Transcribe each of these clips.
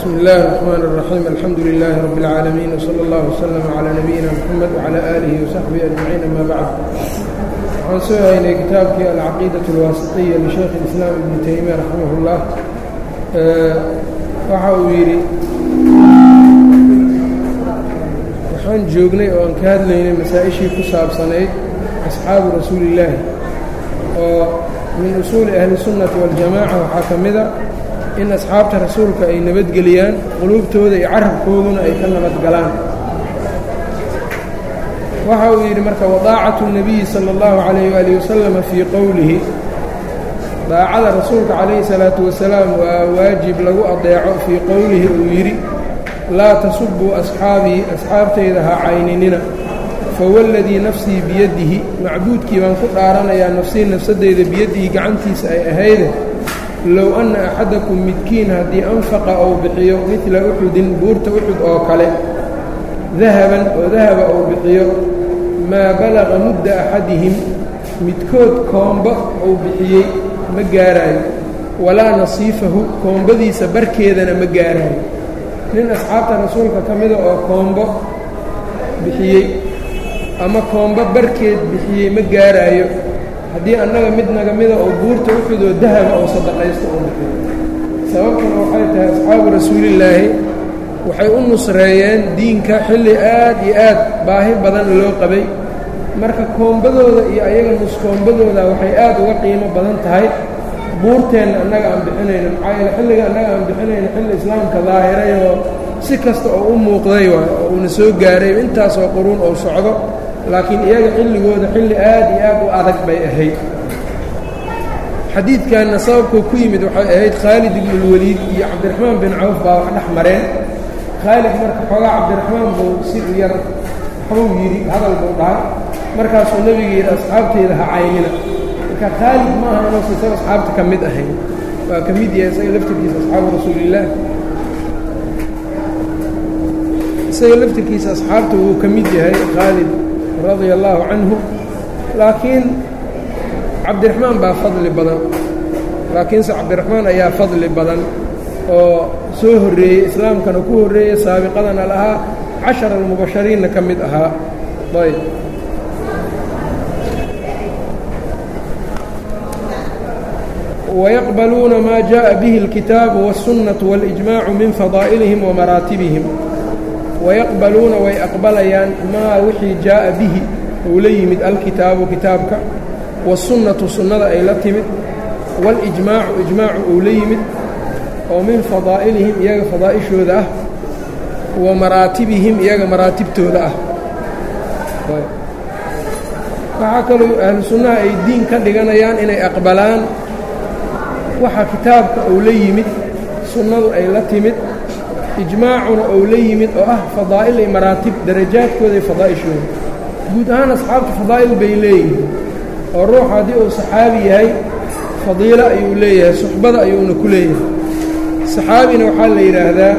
bsmi اllahi الرحmn الرaxيim alxamdu لilaahi rab اlcaalamiin wslى اllah wslm عlى nabiyina mxamed wعlى aalihi وsaxbihi ajmaciin ama bacd waxaan soo haynay kitaabkii alcaqiidaة اlwaasiطiya lishaykh اlislaam ibni taymiya raximah اllah waxa uu yidhi waxaan joognay oo aan ka hadlaynay masaa-ishii ku saabsanayd asxaabu rasuuli اllaahi oo min usuuli ahli الsunnati wاljamaca waxaa ka mida in asxaabta rasuulka ay nabadgeliyaan quluubtooda iyo carabkooduna ay ka nabadgalaan waxa uu yidhi marka wadaacatu الnabiyi salى اllahu عalayh waalih wasalama fii qowlihi daacada rasuulka calayhi salaatu wasalaam waa waajib lagu adeeco fii qowlihi uu yidhi laa tasubuu asxaabii asxaabtayda ha cayninina fawalladii nafsii biyadihi macbuudkii baan ku dhaaranayaa nafsii nafsadeyda biyadihi gacantiisa ay ahayde low anna axadakum midkiin haddii anfaqa ou bixiyo midla uxudin buurta uxud oo kale dahaban oo dahaba ou bixiyo maa balaqa mudda axadihim midkood koombo ou bixiyey ma gaaraayo walaa nasiifahu koombadiisa barkeedana ma gaaraayo nin asxaabta rasuulka ka mida oo koombo bixiyey ama koombo barkeed bixiyey ma gaaraayo haddii annaga mid naga mida oo buurta uxudoo dahaba oo sadaqaysto oo bixiyo sababtuna waxay tahay asxaabu rasuulillaahi waxay u nusreeyeen diinka xilli aad iyo aad baahi badan loo qabay marka koombadooda iyo ayaga nuskoombadooda waxay aad uga qiimo badan tahay buurteenna annaga aan bixinayno maxaa yeele xilliga annaga aan bixinayno xilli islaamka daahiray oo si kasta oo u muuqday waay oo uuna soo gaaray intaasoo quruun ou socdo laakiin iyaga xilligooda xilli aad iyo aad u adag bay ahayd xadiidkanna sababkuu ku yimid waxay ahayd khaalid ibnuulwaliid iyo cabdiraxmaan bin cawf baa wax dhex mareen khaalid marka xoogaa cabdiraxmaan buu si yar waxbuu yidhi hadal buu dhahay markaasuu nebiga yidhi asxaabteyda ha caynina marka khaalid ma aha inuusa isaga asxaabta ka mid ahayn waa ka mid yahay isaga laftirkiisa asxaabu rasuulillaah isaga laftirkiisa asxaabta wuu ka mid yahay khaalid radia allaahu canhu laakiin cabdiraxmaan baa fadli badan laakiinse cabdiraxmaan ayaa fadli badan oo soo horreeyey islaamkana ku horreeyey saabiqadana lahaa cashar almubashariinna ka mid ahaa ayb wayaqbaluuna maa jaءa bihi اlkitaabu wالsunnaةu wاlijmaacu min fadaa'ilihim wamaraatibihim wayaqbaluuna way aqbalayaan maa wixii jaaءa bihi uu la yimid alkitaabu kitaabka wالsunnatu sunnada ay la timid wاlijmaacu ijmaacu uu la yimid oo min fadaa'ilihim iyaga fadaa'ishooda ah wa maraatibihim iyaga maraatibtooda ah waxaa kaloo ahlu sunnaha ay diin ka dhiganayaan inay aqbalaan waxa kitaabka uu la yimid sunnadu ay la timid ijmaacuna ou la yimid oo ah fadaa'il iyo maraatib darajaadkooda iyo fadaa'ishooda guud ahaan asxaabta fadaa'il bay leeyihiin oo ruux haddii uu saxaabi yahay fadiilo ayuu leeyahay suxbada ayuuna ku leeyahay saxaabina waxaa la yidhaahdaa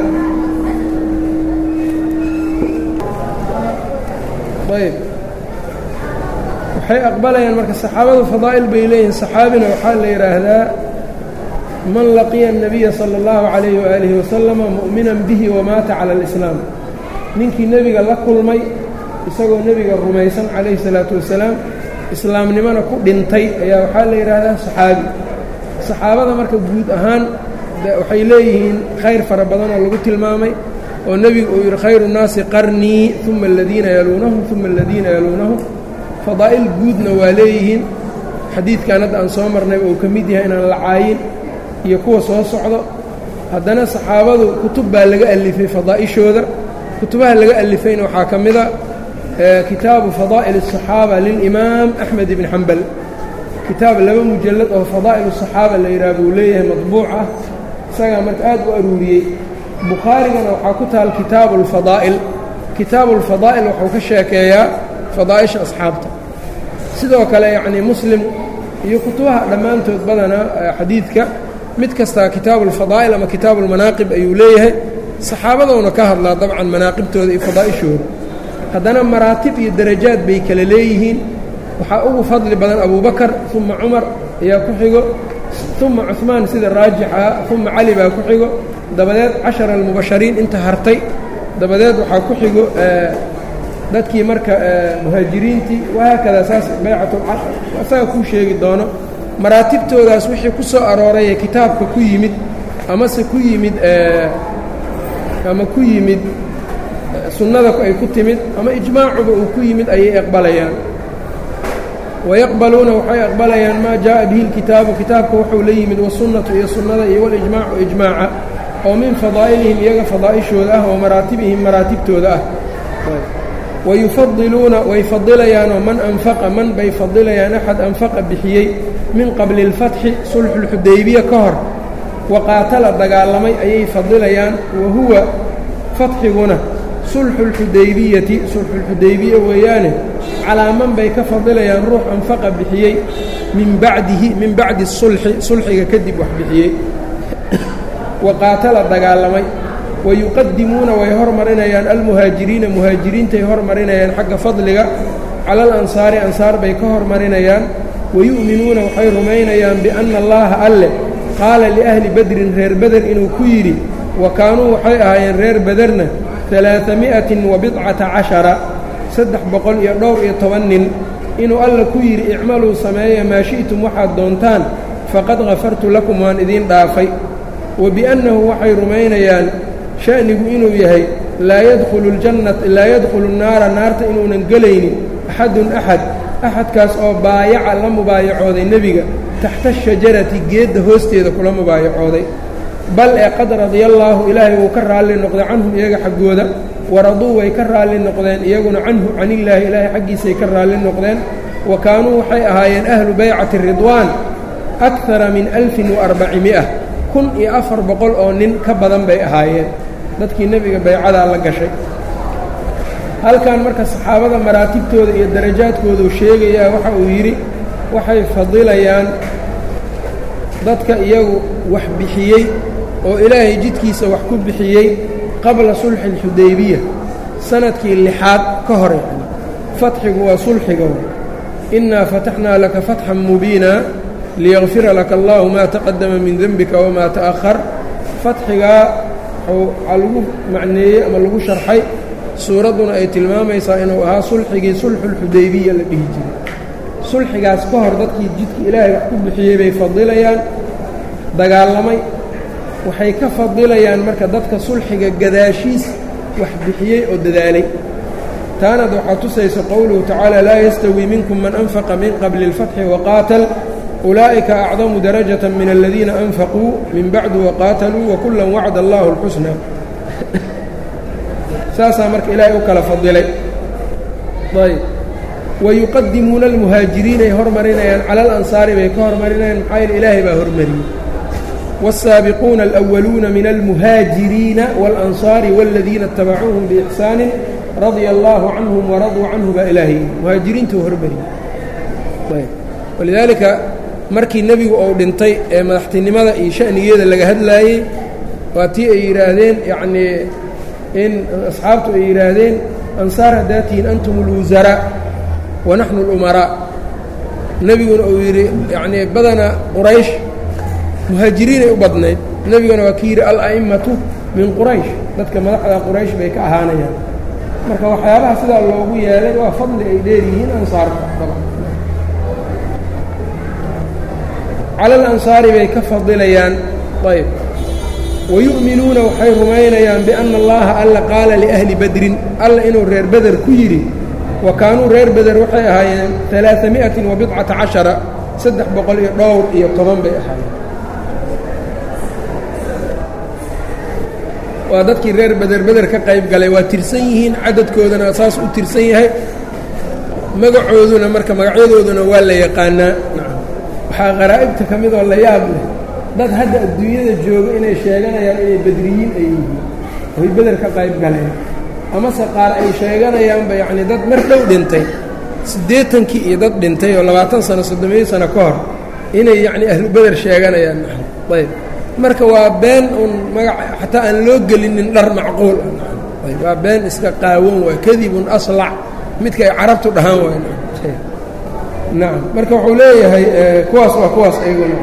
ayb waxay aqbalayaan marka saxaabadu fadaa'il bay leeyihiin saxaabina waxaa la yidhaahdaa man laqiya الnabiya salى اllahu عalayh waalihi wasalama mu'minan bihi wamaata cala اlislaam ninkii nebiga la kulmay isagoo nebiga rumaysan calayhi الsalaatu wasalaam islaamnimona ku dhintay ayaa waxaa la yidhaahdaa saxaabi saxaabada marka guud ahaan waxay leeyihiin khayr fara badanoo lagu tilmaamay oo nebigu uu yidhi khayru الnaasi qarnii uma aladiina yaluunahum uma aladiina yaluunahum fadaa'il guudna waa leeyihiin xadiidkan hadda aan soo marnayba uu ka mid yahay inaan la caayin iyo kuwa soo socdo haddana saxaabadu kutub baa laga alifay fadaa'ishooda kutubaha laga alifayna waxaa ka mida kitaabu fadaa'il الصaxaaba lilimaam axmed ibn xambal kitaab laba mujallad oo fadaa'il الصaxaaba la yidhaha buu leeyahay madbuuc ah isagaa marka aad u aruuriyey bukhaarigana waxaa ku taal kitaabu اlfadaa'il kitaabu اlfadaa'il wuxuu ka sheekeeyaa fadaa'isha asxaabta sidoo kale yacnii muslim iyo kutubaha dhammaantood badanaa xadiidka mid kastaa kitaabu اlfadaa'il ama kitaabu اlmanaaqib ayuu leeyahay saxaabadoona ka hadlaa dabcan manaaqibtooda iyo fadaa'ishooda haddana maraatib iyo darajaad bay kala leeyihiin waxaa ugu fadli badan abubakar uma cumar ayaa ku xigo uma cuثmaan sida raajixa uma cali baa ku xigo dabadeed cashara almubashariin inta hartay dabadeed waxaa ku xigo dadkii marka muhaajiriintii wahaakada saas baycat asaga kuu sheegi doono maraatibtoodaas wixii ku soo arooray ee kitaabka ku yimid amase ku yimid ama ku yimid sunnada ay ku timid ama ijmaacuba uu ku yimid ayay aqbalayaan wayaqbaluuna waxay aqbalayaan maa jaaءa bihi اlkitaabu kitaabka wuxuu la yimid wasunnatu iyo sunnada iyo walijmaacu ijmaaca oo min fadaa'ilihim iyaga fadaa'ishooda ah wa maraatibihim maraatibtooda ah wayufadiluuna way fadilayaanoo man anfaqa man bay fadilayaan axad anfaqa bixiyey min qabli اlfatxi sulxuulxudaybiya ka hor waqaatala dagaalamay ayay fadilayaan wa huwa fatxiguna sulxu اlxudaybiyati sulxuulxudaybiya weeyaane calaaman bay ka fadilayaan ruux anfaqa bixiyey min bacdihi min bacdi sulxi sulxiga kadib wax bixiyey waqaatala dagaalamay wayuqadimuuna way hormarinayaan almuhaajiriina muhaajiriintay hormarinayaan xagga fadliga cala alansaari ansaar bay ka hormarinayaan wayu'minuuna waxay rumaynayaan bianna allaha alle qaala liahli bedrin reer beder inuu ku yidhi wa kaanuu waxay ahaayeen reer bederna alaami'atin wa bidcata cashara saddex boqol iyo dhowr iyo toban nin inuu alla ku yidhi icmaluu sameeya maa shi'tum waxaad doontaan faqad hafartu lakum waan idiin dhaafay wa biannahu waxay rumaynayaan sha'nigu inuu yahay laa yadkhulu ljannata laa yadkhulu nnaara naarta inuunan gelaynin axadun axad axadkaas oo baayaca la mubaayacooday nebiga taxta ashajarati geedda hoosteeda kula mubaayacooday bal ee qad radiyallaahu ilaahay wuu ka raalli noqday canhum iyaga xaggooda waraduu way ka raalli noqdeen iyaguna canhu canillaahi ilaahay xaggiisay ka raalli noqdeen wa kaanuu waxay ahaayeen ahlu baycati ridwaan akara min alfin waarbacimi'a kun iyo afar boqol oo nin ka badan bay ahaayeen dadkii nebiga baycadaa la gashay halkan marka saxaabada maraatibtooda iyo darajaadkooduu sheegayaa waxa uu yidhi waxay fadilayaan dadka iyagu wax bixiyey oo ilaahay jidkiisa wax ku bixiyey qabla sulxi اlxudaybiya sanadkii lixaad ka hore fatxigu waa sulxiga innaa fataxnaa laka fatxan mubiina liyakfira laka allahu maa taqadama min denbika wamaa ta'ahar fatxigaa waxaa lagu macneeyey ama lagu sharxay suuradduna ay tilmaamaysaa inuu ahaa sulxigii sulxuulxudaybiya la dhihi jiray sulxigaas ka hor dadkii jidka ilaahay wax ku bixiyey bay fadilayaan dagaalamay waxay ka fadilayaan marka dadka sulxiga gadaashiis wax bixiyey oo dadaalay taanad waxaa tusaysa qowluhu tacaala laa yastawii minkum man anfaqa min qabli اlfatxi waqaatal ulaa'ika acdamu darajata min aladiina anfaquu min bacdu waqaataluu wakullan wacda allahu اlxusna saasaa marka ilaahay u kala fadilay ayb wayuqadimuuna almuhaajiriinay hormarinayaan cala alansaari bay ka hormarinayaan maxaa yeele ilaahay baa hormariyey wالsaabiquuna alأwaluuna min almuhaajiriina wاlansaari wاladiina اtabacuuhum biixsaanin radia allaahu canhum waraduu canhu baa ilaahay muhaajiriintuu hormariyey walidaalika markii nebigu uu dhintay ee madaxtinimada iyo sha'nigeeda laga hadlaayey waa tii ay yidhaahdeen yacnii in asxaabtu ay yidhaahdeen ansaar haddaa tihiin antum اlwusaraa wanaxnu اlumaraa nebiguna uu yidhi yacnii badana quraysh muhaajiriinay u badnayd nebiguna waa ki yidhi ala'imatu min quraysh dadka madaxda quraysh bay ka ahaanayaan marka waxyaabaha sidaa loogu yeelay waa fadli ay dheer yihiin ansaarka cala alansaari bay ka fadilayaan ayb wayu'minuuna waxay rumaynayaan bianna allaha alla qaala liahli badrin alla inuu reer beder ku yidhi wa kaanuu reer beder waxay ahaayeen alaaami'atin wa bidcata cashara saddex boqol iyo dhowr iyo toban bay ahaayeen waa dadkii reer beder beder ka qayb galay waa tirsan yihiin cadadkoodana saas u tirsan yahay magacooduna marka magacyadooduna waa la yaqaanaa waxaa qaraa'ibta ka mid oo la yaab leh dad hadda adduunyada jooga inay sheeganayaan inay bedriyiin ay yihiin oy beder ka qayb galeen amase qaar ay sheeganayaanba yacnii dad mar dhow dhintay siddeetankii iyo dad dhintay oo labaatan sano soddomiyo sano ka hor inay yacnii ahlu beder sheeganayaan ayb marka waa been uun magac xataa aan loo gelinin dhar macquul ah waa been iska qaawan waa kadibun aslac midka ay carabtu dhahaan waay nacam marka wuxuu leeyahay kuwaas waa kuwaas ayagu nacam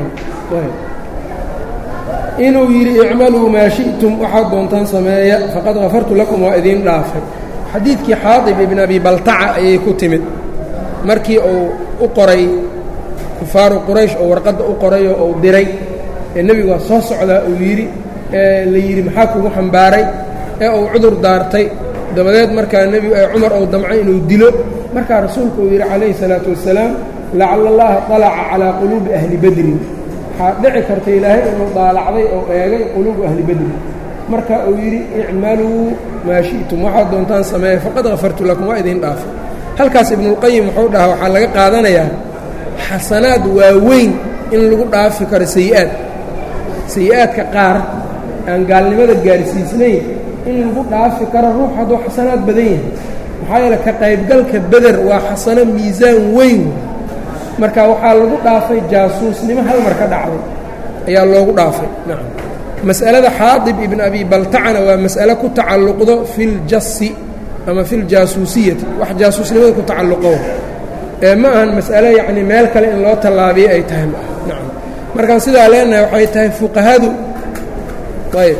inuu yidhi icmaluu maa shi'tum waxaad doontaan sameeya faqad hafartu lakum waa idiin dhaafay xadiidkii xaadib ibn abi baltaca ayay ku timid markii uu u qoray kufaaru quraysh oo warqadda u qorayoo uu diray ee nebigu waa soo socdaa uu yidhi ee la yidhi maxaa kugu xambaaray ee uu cudur daartay dabadeed markaa nebigu ee cumar ou damcay inuu dilo markaa rasuulku uu yidhi calayhi salaatu wassalaam lacala allaha طalaca calaa quluubi ahli badrin waxaa dhici karta ilaahay inuu daalacday oo eegay quluubu ahli badrin marka uu yidhi icmaluu maa shi'tum waxaad doontaan sameeya faqad hafartu lakum waa idiin dhaafay halkaas ibnuulqayim wuxuu dhahaa waxaa laga qaadanayaa xasanaad waaweyn in lagu dhaafi karo sayi-aad sayi-aadka qaar aan gaalnimada gaarsiisnayn in lagu dhaafi karo ruux hadduu xasanaad badan yahay maxaa yeele ka qaybgalka beder waa xasano miisaan weyn marka waxaa lagu dhaafay jaasuusnimo hal mar ka dhacday ayaa loogu dhaafay nacam mas'alada xaadib ibn abi baltacana waa mas'ale ku tacalluqdo fi ljasi ama fi ljaasuusiyati wax jaasuusnimada ku tacalluqo ee ma ahan mas'ale yacni meel kale in loo tallaabiyo ay tahay ma ah nacam markaan sidaa leenahay waxay tahay fuqahadu ayb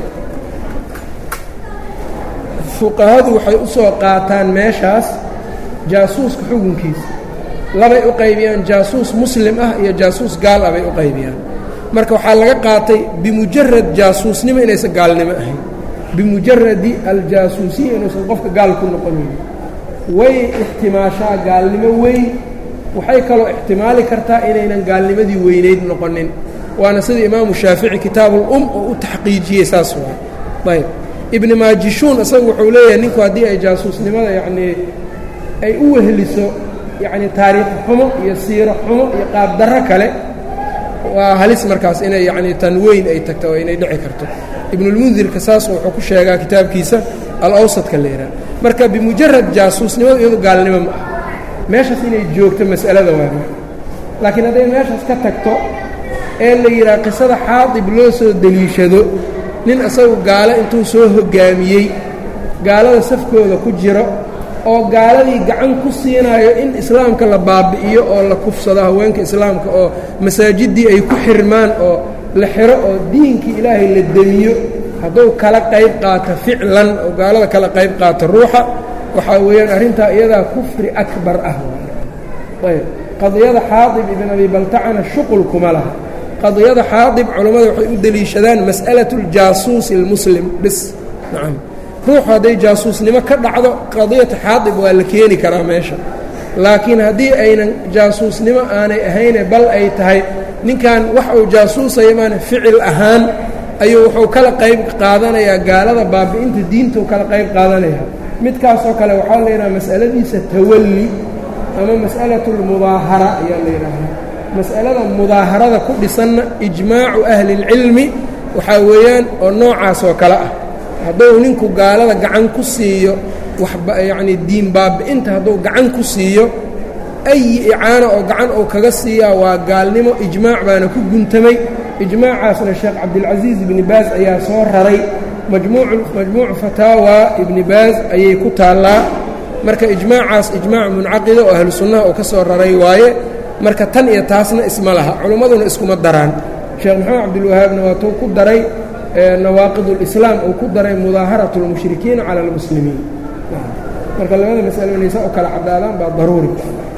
fuqahadu waxay u soo qaataan meeshaas jaasuuska xukunkiisa labay u qaybiyaan jaasuus muslim ah iyo jaasuus gaal ah bay u qaybiyaan marka waxaa laga qaatay bimujarad jaasuusnimo inaysan gaalnimo ahayn bimujaradi aljaasuusiya inuusan qofka gaal ku noqonayn way ixtimaashaa gaalnimo weyn waxay kaloo ixtimaali kartaa inaynan gaalnimadii weynayd noqonin waana sida imaamu shaafici kitaabul-um oo u taxqiijiyey saas waay ayb ibni maajishuun isagu wuxuu leeyahay ninku haddii ay jaasuusnimada yacnii ay u weheliso yacni taariikh xumo iyo siiro xumo iyo qaabdarro kale waa halis markaas inay yacnii tan weyn ay tagto oo inay dhici karto ibnulmundirka saas wuxuu ku sheegaa kitaabkiisa al-awsadka leeraa marka bimujarad jaasuusnimadu iyadu gaalnimo ma ah meeshaas inay joogto mas'alada waa laakiin hadday meeshaas ka tagto ee la yidhaha qisada xaadib loo soo deliishado nin isagu gaalo intuu soo hoggaamiyey gaalada safkooda ku jiro oo gaaladii gacan ku siinaayo in islaamka la baabi'iyo oo la kufsado haweenka islaamka oo masaajiddii ay ku xirmaan oo la xiro oo diinkii ilaahay la demiyo hadduu kala qayb qaato ficlan oo gaalada kala qayb qaato ruuxa waxaa weeyaan arrintaa iyadaa kufri akbar ah ayb qadiyada xaadib ibn abi baltacana shuqul kuma laha qadiyada xaadib culammada waxay u deliishadaan mas'alaة اljaasuusi اlmuslim bis nacam ruuxu hadday jaasuusnimo ka dhacdo qadiyata xaadib waa la keeni karaa meesha laakiin haddii aynan jaasuusnimo aanay ahayne bal ay tahay ninkan wax uu jaasuusaya maana ficil ahaan ayuu wuxuu kala qayb qaadanayaa gaalada baabi'inta diintuu kala qayb qaadanaya midkaasoo kale waxaa la yidhaha mas'aladiisa tawalli ama mas'alaة اlmudaahara ayaa la yidhaahdaa mas'alada mudaaharada ku dhisanna ijmaacu ahli اlcilmi waxaa weeyaan oo noocaas oo kale ah hadduu ninku gaalada gacan ku siiyo waxyacnii diin baabi'inta hadduu gacan ku siiyo ayi icaana oo gacan uu kaga siiyaa waa gaalnimo ijmaac baana ku guntamay ijmaacaasna sheekh cabdilcasiis ibni baas ayaa soo raray majmuucu fataawa ibni baas ayay ku taallaa marka ijmaacaas ijmaac muncaqida oo ahlu sunnaha uu ka soo raray waaye marka tan iyo taasna isma laha culimmaduna iskuma daraan sheekh maxamed cabdilwahaabna waa tuu ku daray nawaaqid اlislaam uu ku daray mudaaharat اlmushrikiina cala اlmuslimiin marka labada masalo inay saa u kala caddaadaan baa daruuri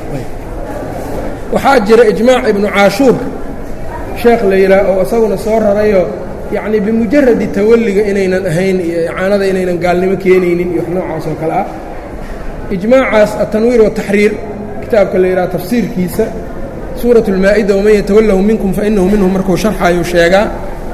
waxaa jira ijmaac ibnu caashuur sheekh la yidhaah oo isaguna soo rarayo yacni bimujaradi tawalliga inaynan ahayn iyo icaanada inaynan gaalnimo keenaynin iyo wax noocaas oo kale ah ijmaacaas atanwiir wataxriir kitaabka la yidhaha tafsiirkiisa suuraة اlmaa-ida waman yatawallahu minkum fainahu minhum markuu sharxayu sheegaa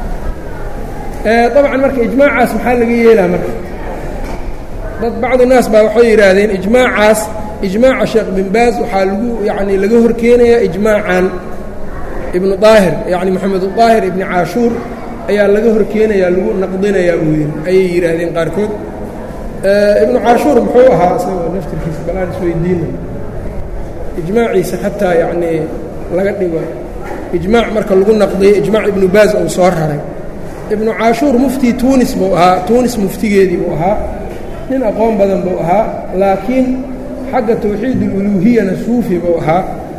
dabcan marka ijmaacaas maxaa laga yeelaa marka dad bacdu naas baa waxay yidhaahdeen ijmaacaas ijmaaca sheekh bin baaz waxaa lagu yacni laga hor keenayaa ijmaacan ibnu daahir yacni moxamed daahir ibni caashuur ayaa laga hor keenayaa lagu naqdinayaa buu yidhi ayay yidhaahdeen qaarkood ibnu caashuur muxuu ahaa isagoo naftirkiisa balaan isweydiina ijmaaciisa xataa yacnii laga dhigo ijmaac marka lagu naqdiyo ijmaac ibnu baaz uu soo raray ibnu caashuur muftii tuunis buu ahaa tuunis muftigeedii buu ahaa nin aqoon badan buu ahaa laakiin xagga tawxiid ululuuhiyana suufi buu ahaa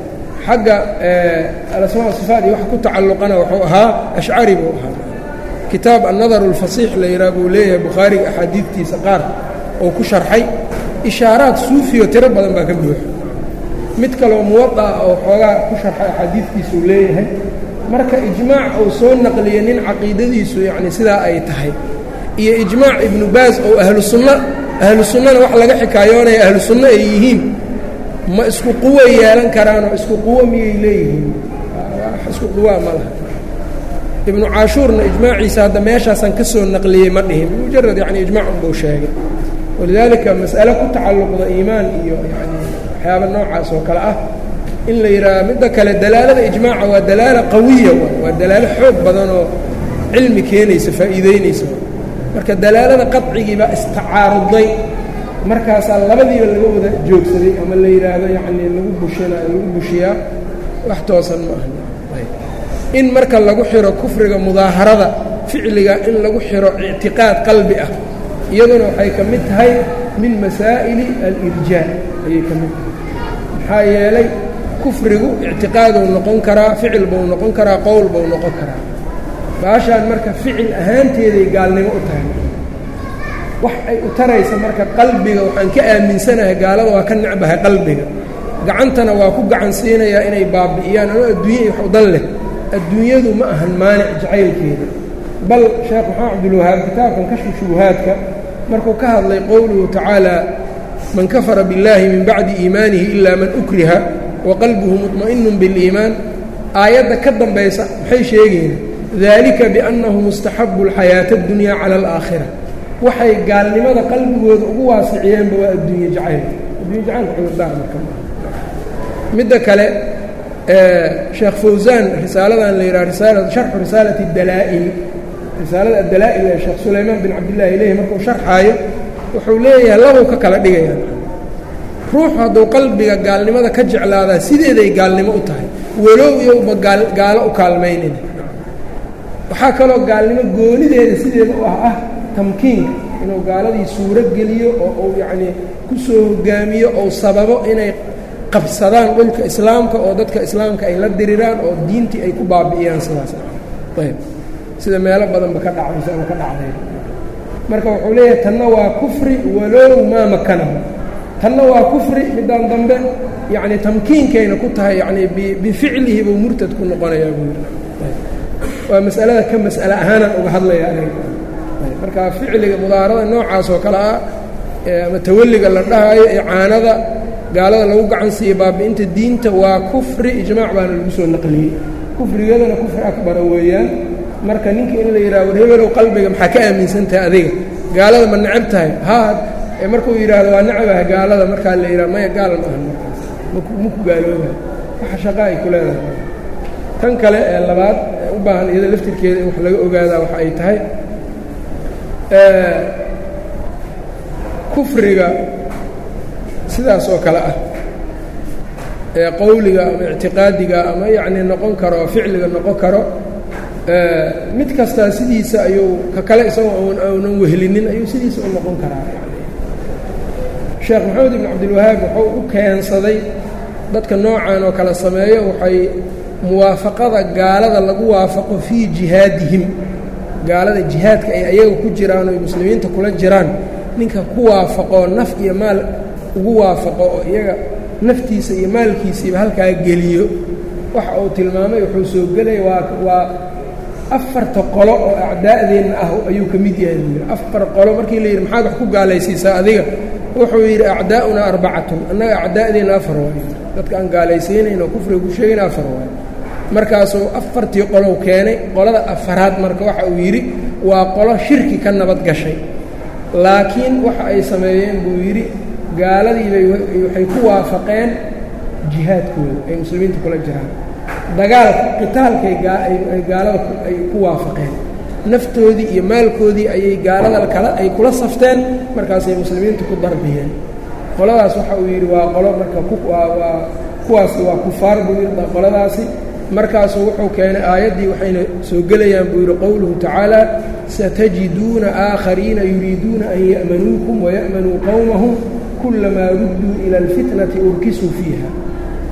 xagga alasmaa sifaat iyo wax ku tacalluqana wuxuu ahaa ashcari buu ahaa kitaab annadar اlfasiix la yidhaha buu leeyahay bukhaariga axaadiidtiisa qaar oo ku sharxay ishaaraad suufiyo tiro badan baa ka buuxa mid kaloo muwadaa oo xoogaa ku sharxay axaadiidkiisuu leeyahay marka ijmaac uu soo naqliyey nin caqiidadiisu yacni sidaa ay tahay iyo ijmaac ibnu baas oo ahlu sunna ahlu sunnana wax laga xikaayoonaya ahlu sunno ay yihiin ma isku quwo yeelan karaanoo isku quwo miyay leeyihiin isku quwaa ma laha ibnu caashuurna ijmaaciisa hadda meeshaasaan ka soo naqliyey ma dhihin mujarad yacni ijmaac unbuu sheegay walidaalika mas'ale ku tacalluqda iimaan iyo yani waxyaaba noocaas oo kale ah in la yidhaaha midda kale dalaalada ijmaaca waa dalaala qawiya waa dalaalo xoog badan oo cilmi keenaysa faa'iideynaysa marka dalaalada qadcigii baa istacaaruday markaasaa labadiiba laga wada joogsaday ama la yidhaahdo yacnii lagu bushina lagu bushiyaa wax toosan ma aha in marka lagu xiro kufriga mudaaharada ficliga in lagu xiro ictiqaad qalbi ah iyaduna waxay ka mid tahay min masaa'ili alirjaa ayay ka mid tahay maxaa yeelay kufrigu ictiqaaduu noqon karaa ficil buu noqon karaa qowl buu noqon karaa baashaan marka ficil ahaanteeday gaalnimo u tahay wax ay u taraysa marka qalbiga waxaan ka aaminsanahay gaalada waa ka necbahay qalbiga gacantana waa ku gacan siinayaa inay baabi'iyaan ano adduunya iyo wax u dan leh adduunyadu ma ahan maanic jacaylkeeda bal sheekh maxamed cabdulwahaab kitaabkan kashfu shubuhaadka markuu ka hadlay qowluhu tacaala man kafara biاllaahi min bacdi iimaanihi ilaa man ukriha wa qalbuhu muطma'inu biاliimaan aayadda ka dambaysa maxay sheegayna dalika biannahu mustaxabu اlxayaata اddunya cala alaakhira waxay gaalnimada qalbigooda ugu waasiciyeenba waa adduunye jacayl addunya jacaylka cudurdaar marka midda kale sheekh fawsaan risaaladan la yidhaha risaala sharxu risaalati dalaa'il risaalada addalaa'il ee sheekh sulaymaan bin cabdillahi ileyhi markuu sharxaayo wuxuu leeyahay labuu ka kala dhigayaan ruuxu hadduu qalbiga gaalnimada ka jeclaadaa sideeday gaalnimo u tahay walow iyowba gaalo u kaalmaynayna waxaa kaloo gaalnimo goonideeda sideeda u ah ah tamkiinka inuu gaaladii suuro geliyo oo uu yacnii ku soo hogaamiyo ou sababo inay qabsadaan dhulka islaamka oo dadka islaamka ay la diriraan oo diintii ay ku baabi'iyaan sidaas ayb sida meelo badanba ka dhacaysa ama ka dhacday marka wuxuu leeyahay tanna waa kufri walow maa makanahu tanna waa kufri midaan dambe yacni tamkiinkayna ku tahay yacnii bificlihi buu murtad ku noqonayaa buu yidhi waa mas'alada ka mas'ale ahaanaan uga hadlaya aniga marka ficliga mudaarada noocaas oo kale ah ama tawalliga la dhahaayo icaanada gaalada lagu gacan siiye baabi'inta diinta waa kufri ijmaac baana lagu soo naqliyey kufrigeedana kufri akbara weeyaan marka ninka in la yidhaha war hebelow qalbiga maxaa ka aaminsantahay adiga gaalada ma necab tahay haa markuu yidhaahdo waa necabaha gaalada markaa la yidhaha maya gaal ma ahan markaas maku gaaloobaha waxa shaqa ay ku leedahay tan kale ee labaad ee u baahan iyada laftirkeeda in wax laga ogaadaa waxa ay tahay kufriga sidaas oo kale ah ee qowliga ama ictiqaadiga ama yacnii noqon karo oo ficliga noqon karo mid kastaa sidiisa ayuu ka kale isagoo aunan wehlinin ayuu sidiisa u noqon karaa sheekh maxamed ibn cabdilwahaab wuxuu u keensaday dadka noocan oo kale sameeyo waxay muwaafaqada gaalada lagu waafaqo fii jihaadihim gaalada jihaadka ay ayaga ku jiraan oo muslimiinta kula jiraan ninka ku waafaqoo naf iyo maal ugu waafaqo oo iyaga naftiisa iyo maalkiisiiba halkaa geliyo waxa uu tilmaamay wuxuu soo gelaya waa waa afarta qolo oo acdaa'deenna ah ayuu ka mid yahay buu yidhi afar qolo markii la yidhi maxaad wax ku gaalaysiisaa adiga wuxuu yidhi acdaa'unaa arbacatun annaga acdaa'deenna afar waayo dadka aan gaalaysiinayn oo kufriga ku sheegayna afar waayo markaasuu afartii qolow keenay qolada afaraad marka waxa uu yidhi waa qolo shirki ka nabad gashay laakiin waxa ay sameeyeen buu yidhi gaaladiibay waxay ku waafaqeen jihaadkooda ay muslimiinta kula jiraan dagaalka qitaalkay ay gaalada ay ku waafaqeen naftoodii iyo maalkoodii ayay gaalada kale ay kula safteen markaasay muslimiinta ku darbiyeen qoladaas waxa uu yidhi waa qolo marka waa kuwaasi waa kufaar buu yidhi qoladaasi markaasuu wuxuu keenay aayaddii waxayna soo gelayaan buu yidhi qowluhu tacaala satajiduuna aakhariina yuriiduuna an ya'manuukum waya'manuu qowmahum kulamaa rudduu ila alfitnati urkisuu fiiha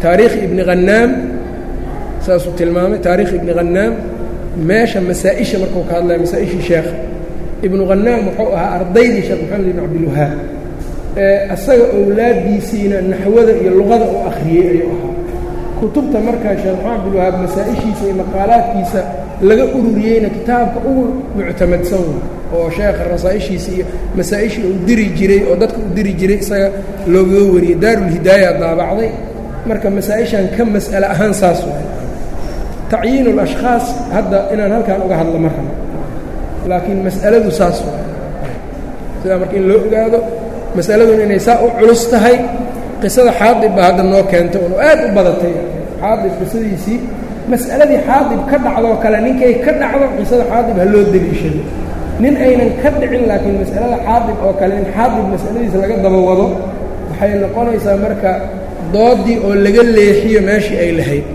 taariikhi ibni khanaam saasuu tilmaamay taarikh ibni khanaam meesha masaa-isha markuu ka hadlaya masaa-ishii sheekha ibnu khanaam wuxuu ahaa ardaydii sheekh maxamed ibn cabdilwahaab ee asaga owlaadiisiina naxwada iyo luqada u akhriyey ayuu ahaa kutubta markaa sheekh maxamed cabdilwahaab masaa-ishiisa iyo maqaalaadkiisa laga ururiyeyna kitaabka ugu muctamadsan wey oo sheekha rasaa-ishiisa iyo masaa-ishii uu diri jiray oo dadka u diri jiray isaga loogaga wariyey daarulhidaaya daabacday marka masaa-ishan ka mas'ale ahaan saas waay tacyiin اlashkhaas hadda inaan halkan uga hadlo ma rabo laakiin mas'aladu saas waay sidaa marka in loo ogaado mas'aladuna inay saa u culus tahay qisada xaadib baa hadda noo keentay oo aad u badatay xaadib qisadiisii mas'aladii xaadib ka dhacdoo kale ninkay ka dhacdo qisada xaadib ha loo deliishado nin aynan ka dhicin laakiin mas'alada xaadib oo kale in xaadib mas'aladiisa laga daba wado waxay noqonaysaa marka doodii oo laga leexiyo meeshii ay lahayd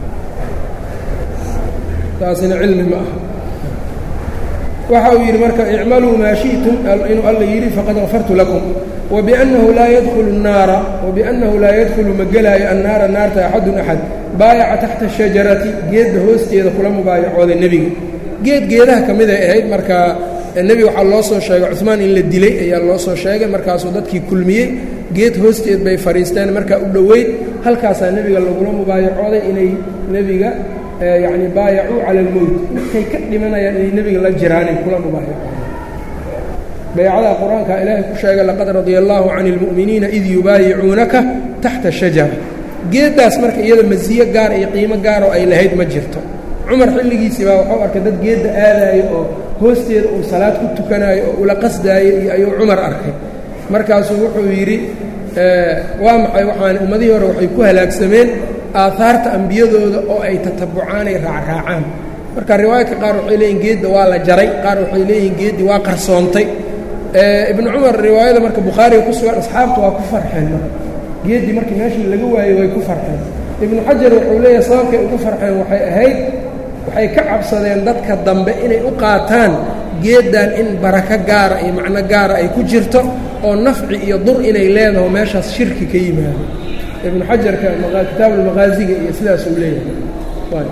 taasina cilmi ma aha waxa uu yidhi marka icmaluu maa shi'tum inuu alla yidhi faqad gafartu lakum wabiannahu laa yadkhulu الnaara wabiannahu laa yadkhulu ma gelaayo annaara naarta axadun axad baayaca taxta shajarati geedda hoosteeda kula mubaayacooday nebiga geed geedaha ka mid ay ahayd markaa nebiga waxaa loo soo sheegay cusmaan in la dilay ayaa loo soo sheegay markaasuu dadkii kulmiyey geed hoosteed bay fadhiisteen markaa u dhoweyd halkaasaa nebiga lagula mubaayacooday inay nebiga yacni baayacuu cala almowt markay ka dhimanayaan inay nebiga la jiraanay kula mubaayacooday baycada qur-aanka ilaahay ku sheegay laqad radia allaahu cani اlmu'miniina id yubaayicuunaka taxta shajara geeddaas marka iyada masiyo gaar iyo qiimo gaaroo ay lahayd ma jirto cumar xilligiisii baa wuxuu arkay dad geedda aadaayo oo hoosteeda uu salaad ku tukanaayo oo ula qasdaayo iyo ayuu cumar arkay markaasuu wuxuu yidhi waa maxay waxaan ummadihii hore waxay ku halaagsameen aahaarta ambiyadooda oo ay tatabucaan ay raacraacaan marka riwaayadka qaar waxay leeyihin geedda waa la jaray qaar waxay leeyihiin geeddii waa qarsoontay ibnu cumar riwaayada marka bukhaariga ku sugan asxaabtu waa ku farxeen marka geeddii markii meeshii laga waayey way ku farxeen ibnu xajar wuxuu leeyahay sababkay ugu farxeen waxay ahayd waxay ka cabsadeen dadka dambe inay u qaataan geeddan in barako gaara iyo macno gaara ay ku jirto oo nafci iyo dur inay leedaho meeshaas shirki ka yimaado ibnu xajarka kitaabulmaqaasiga iyo sidaasuu leeyahay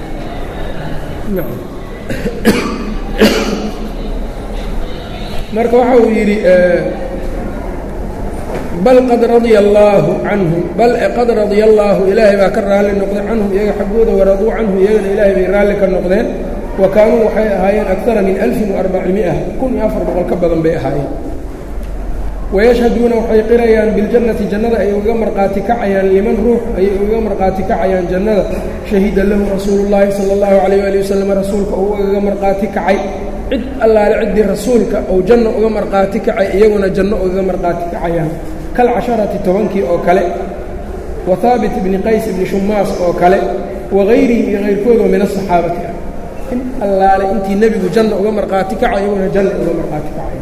marka waxa uu yidhi bal qad radia allaahu canhum bal qad radia allaahu ilaahay baa ka raalli noqday canhum iyaga xaggooda waraduu canhu iyagana ilaahay bay raalli ka noqdeen wa kaanuu waxay ahaayeen akara min alfin وarbacimiئa kun iyo afar boqol ka badan bay ahaayeen wayashhaduuna waxay qirayaan biاljannati jannada ay uga marqaati kacayaan liman ruux ayay uga marqaati kacayaan jannada shahida lahu rasuulu اllaahi salى اllahu عalيyه ali wasalam rasuulka uu ugaga marqaati kacay cid allaale ciddii rasuulka uu janno uga marqaati kacay iyaguna janno ugaga marqaati kacayaan kalcasharati tobankii oo kale wa haabit ibni qays ibni shumaas oo kale wagayrihi iyo kayrkoodoo min asaxaabati ah in allaale intii nebigu janna uga marqaati kaca iyaguna janna uga marqaati kacay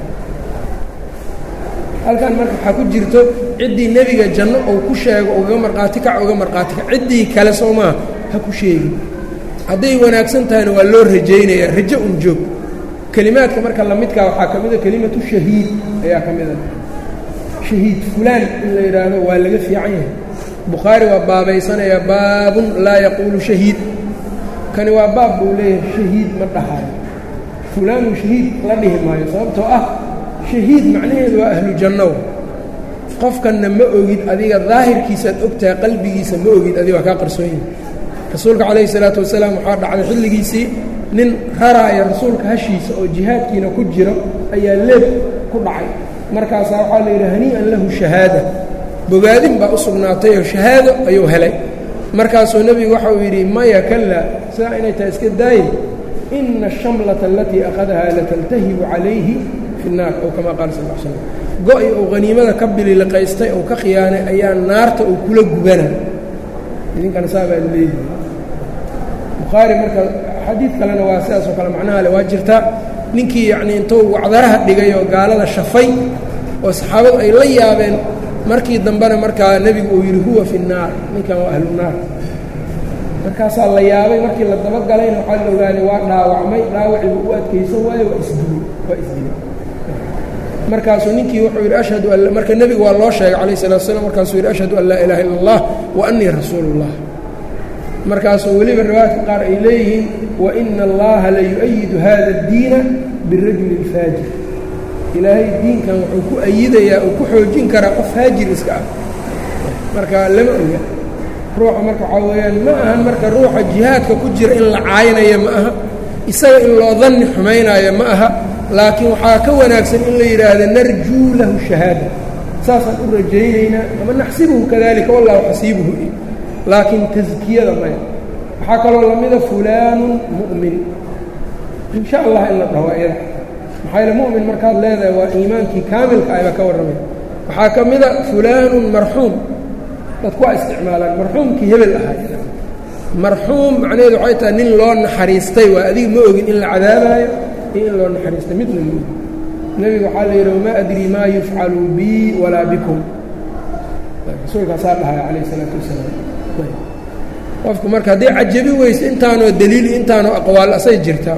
halkan marka waxaa ku jirto ciddii nebiga janno uu ku sheego ugaga marqaati kaca uga marqaati kaca ciddii kale soo maa ha ku sheegin hadday wanaagsan tahayna waa loo rajaynayaa rajo un joog kelimaadka marka lamidkaa waxaa ka mida kelimatu shahiid ayaa ka mida shahiid fulaan in la yidhaahdo waa laga fiican yahay bukhaari waa baabaysanayaa baabun laa yaquulu shahiid kani waa baab buu leeyahay shahiid ma dhahayo fulaanu shahiid la dhihi maayo sababtoo ah shahiid macnaheedu waa ahlu jannow qofkanna ma ogid adiga daahirkiisaad ogtahay qalbigiisa ma ogid adiga waa kaa qarsoon yahay rasuulka calayhi salaatu wasalaam waxaa dhacday xilligiisii nin raraaya rasuulka hashiisa oo jihaadkiina ku jiro ayaa leeb ku dhacay markaasaa waxaa la yidhi hanii'an lahu shahaada bogaadin baa u sugnaatay oo shahaado ayuu helay markaasuu nebigu waxa uu yidhi maya kalla sidaa inay tahay iska daayin ina ashamlata alatii akhadahaa lataltahibu calayhi fi nnaar ow kamaa qaala sal l slam go-i uu haniimada ka bililiqaystay ou ka khiyaanay ayaa naarta uu kula gubana idinkana saa baa leeyihi bukhaari marka xadiid kalena waa sidaasoo kale macnaha le waa jirtaa ninkii yacnii intuu wacdaraha dhigay oo gaalada shafay oo saxaabadu ay la yaabeen markii dambena markaa nebigu uu yidhi huwa fi nnaar ninkan waa ahlu naar markaasaa la yaabay markii la dabagalayna waxaa la ogaaday waa dhaawacmay dhaawacii buu u adkaysan waayo waa isdilay waa isdilay markaasuu ninkii wuxuu yidhi ashhadu an marka nebigu waa loo sheegay calayh salatu slam markaasuu yidhi ashhadu an laa ilaha illa allah wa annii rasuulu اllah markaasuu weliba riwaayadka qaar ay leeyihiin waina allaha la yu-ayidu hada اddiina birajuli اlfaajir ilaahay diinkan wuxuu ku ayidayaa uu ku xoojin karaa qof faajir iska ah marka lama oga ruuxa marka waxaa weeyaan ma ahan marka ruuxa jihaadka ku jira in la caaynayo ma aha isaga in loo danni xumaynaayo ma aha laakiin waxaa ka wanaagsan in la yidhaahdo narjuu lahu shahaada saasaan u rajaynaynaa ama naxsibuhu kadalika wallahu xasiibuhu laakiin taskiyada maya waxaa kaloo lamida fulaanun mu'min in sha allah in la dhaho iyada maxaa yaele mu'min markaad leedahay waa iimaankii kaamilka ayba ka warramay waxaa ka mida fulaanun marxuum dadku waa isticmaalaan marxuumkii hebel ahay marxuum macnaheedu waxay tahay nin loo naxariistay waa adiga ma ogin in la cadaabaayo iyo in loo naxariistay midna ma ogin nebigu waxaa la yidhi wamaa adrii maa yufcalu bii walaa bikum rasuulkaasaa dhahaya calayh isalaatu wasalaam qofku marka hadday cajabi weyse intaanoo daliil intaanoo aqwaal asay jirtaa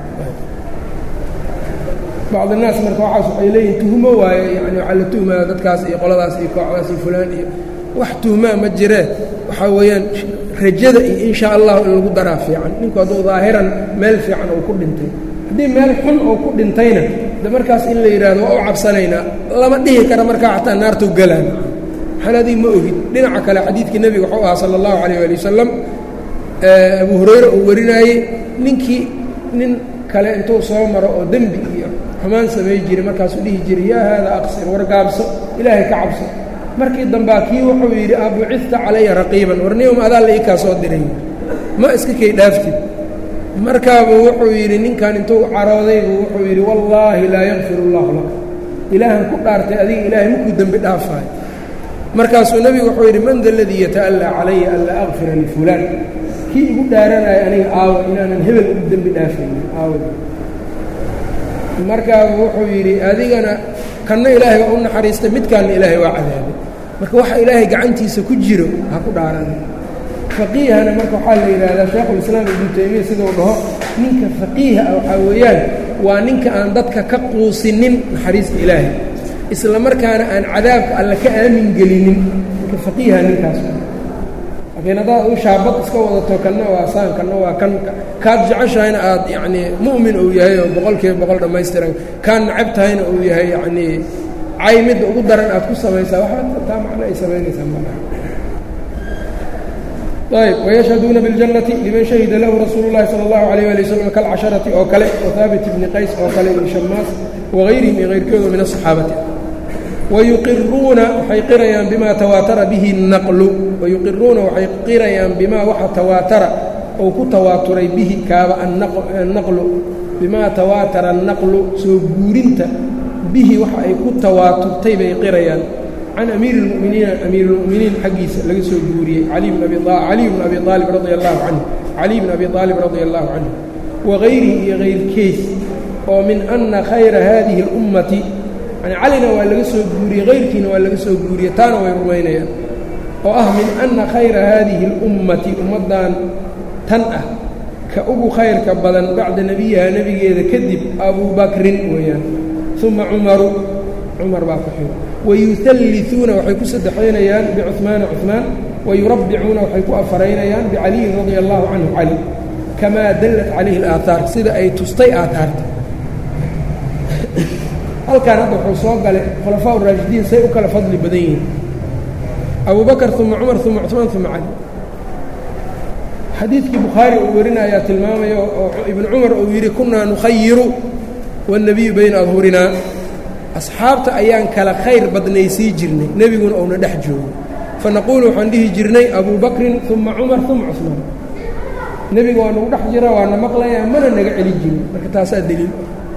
bacd الnaas marka waxaas waxay leeyihin tuhmo waaye yani waxaa la tuhmaa dadkaas iyo qoladaas iyo kooxdaas iyo fulaan iyo wax tuhmaa ma jiree waxaa weeyaan rajada iyo in sha allahu in lagu daraa fiican ninku hadduu daahiran meel fiican uu ku dhintay haddii meel xun uu ku dhintayna de markaas in la yidhahdo waa u cabsanaynaa lama dhihi kara markaa xataa naartuu galaan maxaan adig ma ogin dhinaca kale xadiidkii nebiga wuxuu ahaa sala allahu calayh ali wasalam abu hurayre uu warinaayey ninkii nin kale intuu soo maro oo dembi iyo xumaan samay jiray markaasuu dhihi jiray yaa haada aqsir war gaabso ilaahay ka cabso markii dambaa kii wuxuu yidhi abucita calaya raqiiban warniyom adaa la ii kaa soo diray ma iska kay dhaaftid markaabuu wuxuu yidhi ninkan intuu carooday buu wuxuu yidhi wallaahi laa yakfir اllahu laka ilaahan ku dhaartay adiga ilaahay makuu dembi dhaafaayo markaasuu nebigu wuxuu yidhi man da ladii yata'allaa calaya an laa akfira lifulaan kii igu dhaaranaya aniga aawa inaanan hebel u dembi dhaafaynin aawa markaabuu wuxuu yidhi adigana kanna ilaahay waa u naxariistay midkaanna ilaahay waa cadaabay marka waxa ilaahay gacantiisa ku jiro ha ku dhaarana faqiihana marka waxaa la yidhaahdaa sheekhulislaam ibnu taymiya siduu dhaho ninka faqiiha ah waxaa weeyaan waa ninka aan dadka ka quusinin naxariista ilaahay isla markaana aan cadaabka alle ka aamin gelinin ninka faqiiha ninkaas laakiin haddaad u shaabad iska wadato kanna waa saan kanna waa kan kaad jeceshahayna aad yacnii mu'min uu yahay oo boqol kiiba boqol dhammaystiran kaan nacab tahayna uu yahay yacnii cay midda ugu daran aad ku samaysaa waxba taa macno ay samaynaysaa malaha ayb wayashhaduuna biاljannati liman shahida lahu rasuulu اllahi salى اllahu alayh ali waslm kalcasharati oo kale wahaabit ibni qays oo kale iyo shamaas waغayrihim iyo hayrkooda min aلصaxaabati wayuqiruuna waxay qirayaan bima tawaatara bihi الnaqlu wayuqiruuna waxay qirayaan bimaa waxa tawaatara ou ku tawaaturay bihi kaaba annaqlu bimaa tawaatara annaqlu soo guurinta bihi waxa ay ku tawaaturtay bay qirayaan can amiiri اlmu'miniina amiir اlmu'miniin xaggiisa laga soo guuriyey cali bn abi aalib radi allahu canhu caliy bn abi aalib radia allahu canhu wagayrihi iyo hayrkeys oo min ana khayra hadihi اlummati yani calina waa laga soo guuriyey hayrkiina waa laga soo guuriyey taana way rumaynayaan oo ah min ana khayra hadihi اlummati ummaddan tan ah ka ugu khayrka badan bacda nebiyaha nebigeeda kadib abuu bakrin weeyaan uma cumaru cumar baa ku xiro wayualliuuna waxay ku saddexaynayaan bicumaana cumaan wayurabbicuuna waxay ku afaraynayaan bicaliyin radia allahu canhu cali kamaa dallat calayhi alaahaar sida ay tustay aaaarta halkan hadda wuxuu soo galay khulafaa raashidiin say u kala fadli badan yihiin abu bakr uma cumar uma cumaan uma cali xadiidkii bukhaari uu warinayaa tilmaamaya oo ibnu cumar uu yidhi kunaa nukhayiru waاnnebiyu bayna adhurinaa asxaabta ayaan kala khayr badnaysii jirnay nebiguna uuna dhex joogo fanaquulu waxaan dhihi jirnay abuu bakrin uma cumar uma cumaan nebiga waa nagu dhex jira waana maqlayaa mana naga celi jirin marka taasaa deliil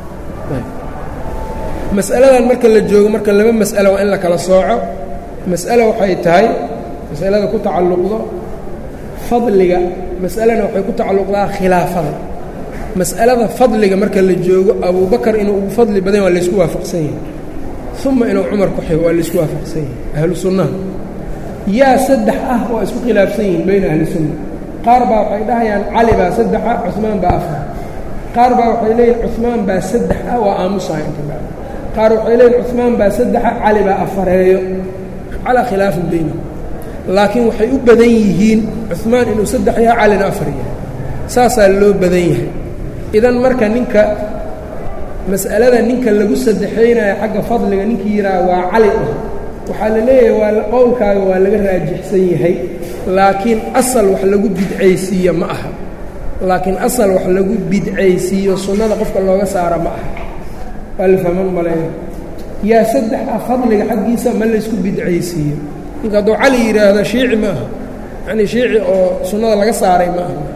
mas'aladan marka la joogo marka laba mas'alo waa in la kala sooco mas'alo waxay tahay mas'alada ku tacalluqdo fadliga mas'alana waxay ku tacalluqdaa khilaafada mas'alada fadliga marka la joogo abubakar inuu ugu fadli badan waa laysku waafaqsan yahay uma inuu cumar ku xigo waa laysku waafaqsan yahay ahlu sunnaha yaa saddex ah waa isku khilaafsan yihiin bayna ahli sunna qaar baa waxay dhahayaan cali baa saddexa cumaan baa afar qaar baa waxay leeyihin cumaan baa saddex ah waa aamusaha inta bacd qaar waxay leeyiin cuثmaan baa saddexa cali baa afareeyo calaa khilaafin baynahum laakiin waxay u badan yihiin cuثmaan inuu saddex yahay calina afar yahay saasaa loo badan yahay idan marka ninka mas'alada ninka lagu saddexaynayo xagga fadliga ninkii yidhaaha waa cali ah waxaa la leeyahay waa qowlkaaga waa laga raajixsan yahay laakiin asal wax lagu bidcaysiiyo ma aha laakiin asal wax lagu bidcaysiiyo sunnada qofka looga saara ma aha waa la fahman maleeya yaa saddex ah fadliga xaggiisa ma laysku bidcaysiiyo ninka hadduu cali yidhaahdo shiici ma aha yacnii shiici oo sunnada laga saaray ma aha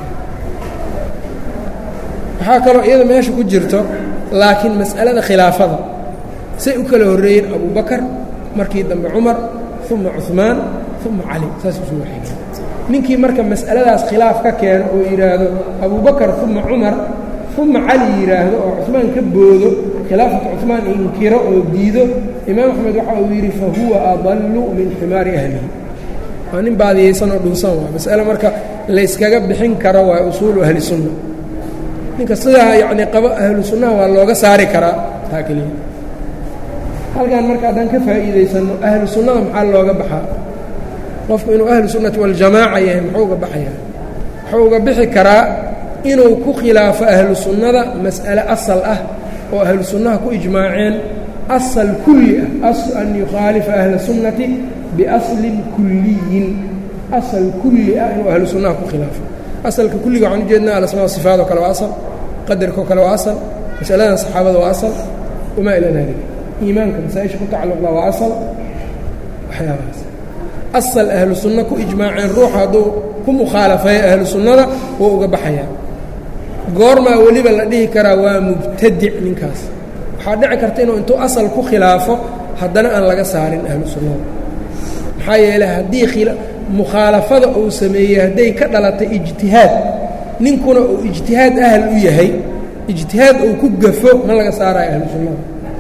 waxaa kaloo iyada meesha ku jirto laakiin mas'alada khilaafada say u kala horreeyeen abubakar markii dambe cumar uma cuثmaan uma cali saas usuu waxay ninkii marka mas'aladaas khilaaf ka keeno oo yidhaahdo abubakar uma cumar uma cali yidhaahdo oo cuثmaan ka boodo khilaafata cuثmaan inkiro oo diido imaam axmed waxa uu yidhi fahuwa adallu min ximaari ahlihi waa nin baadiyaysan oo dhunsan waa mas'ale marka layskaga bixin karo waa usuulu ahli sunna ninka sidaa yacnii qabo ahlu sunnaha waa looga saari karaa taa keliya halkan marka haddaan ka faa'iidaysanno ahlu sunnada maxaa looga baxaa qofku inuu ahlu sunnati waljamaaca yahay muxuu uga baxayaa wuxuu uga bixi karaa inuu ku khilaafo ahlu sunnada mas'ale asal ah oo ahlu sunnaha ku ijmaaceen asal kulli ah aslu an yukhaalifa ahla sunnati biaslin kulliyin asal kulli ah inuu ahlu sunnaha ku khilaafo asalka kulliga waxaan ujeednaa alasmaa sifaadoo kale waa asal qadarkoo kale waa asal masaladan saxaabada waa asal wamaa ilaa daalika iimaanka masaa-isha ku tacalluqda waa asal waxyaabahaas asal ahlu sunno ku ijmaaceen ruuxa hadduu ku mukhaalafeeyo ahlu sunnada wuu uga baxayaa goormaa weliba la dhihi karaa waa mubtadic ninkaas waxaa dhici karta inuu intuu asal ku khilaafo haddana aan laga saarin ahlu sunnada maxaa yeeley haddii mukhaalafada uu sameeyey hadday ka dhalatay ijtihaad ninkuna uu ijtihaad ahal u yahay ijtihaad uu ku gafo ma laga saarayo ahlu sunnada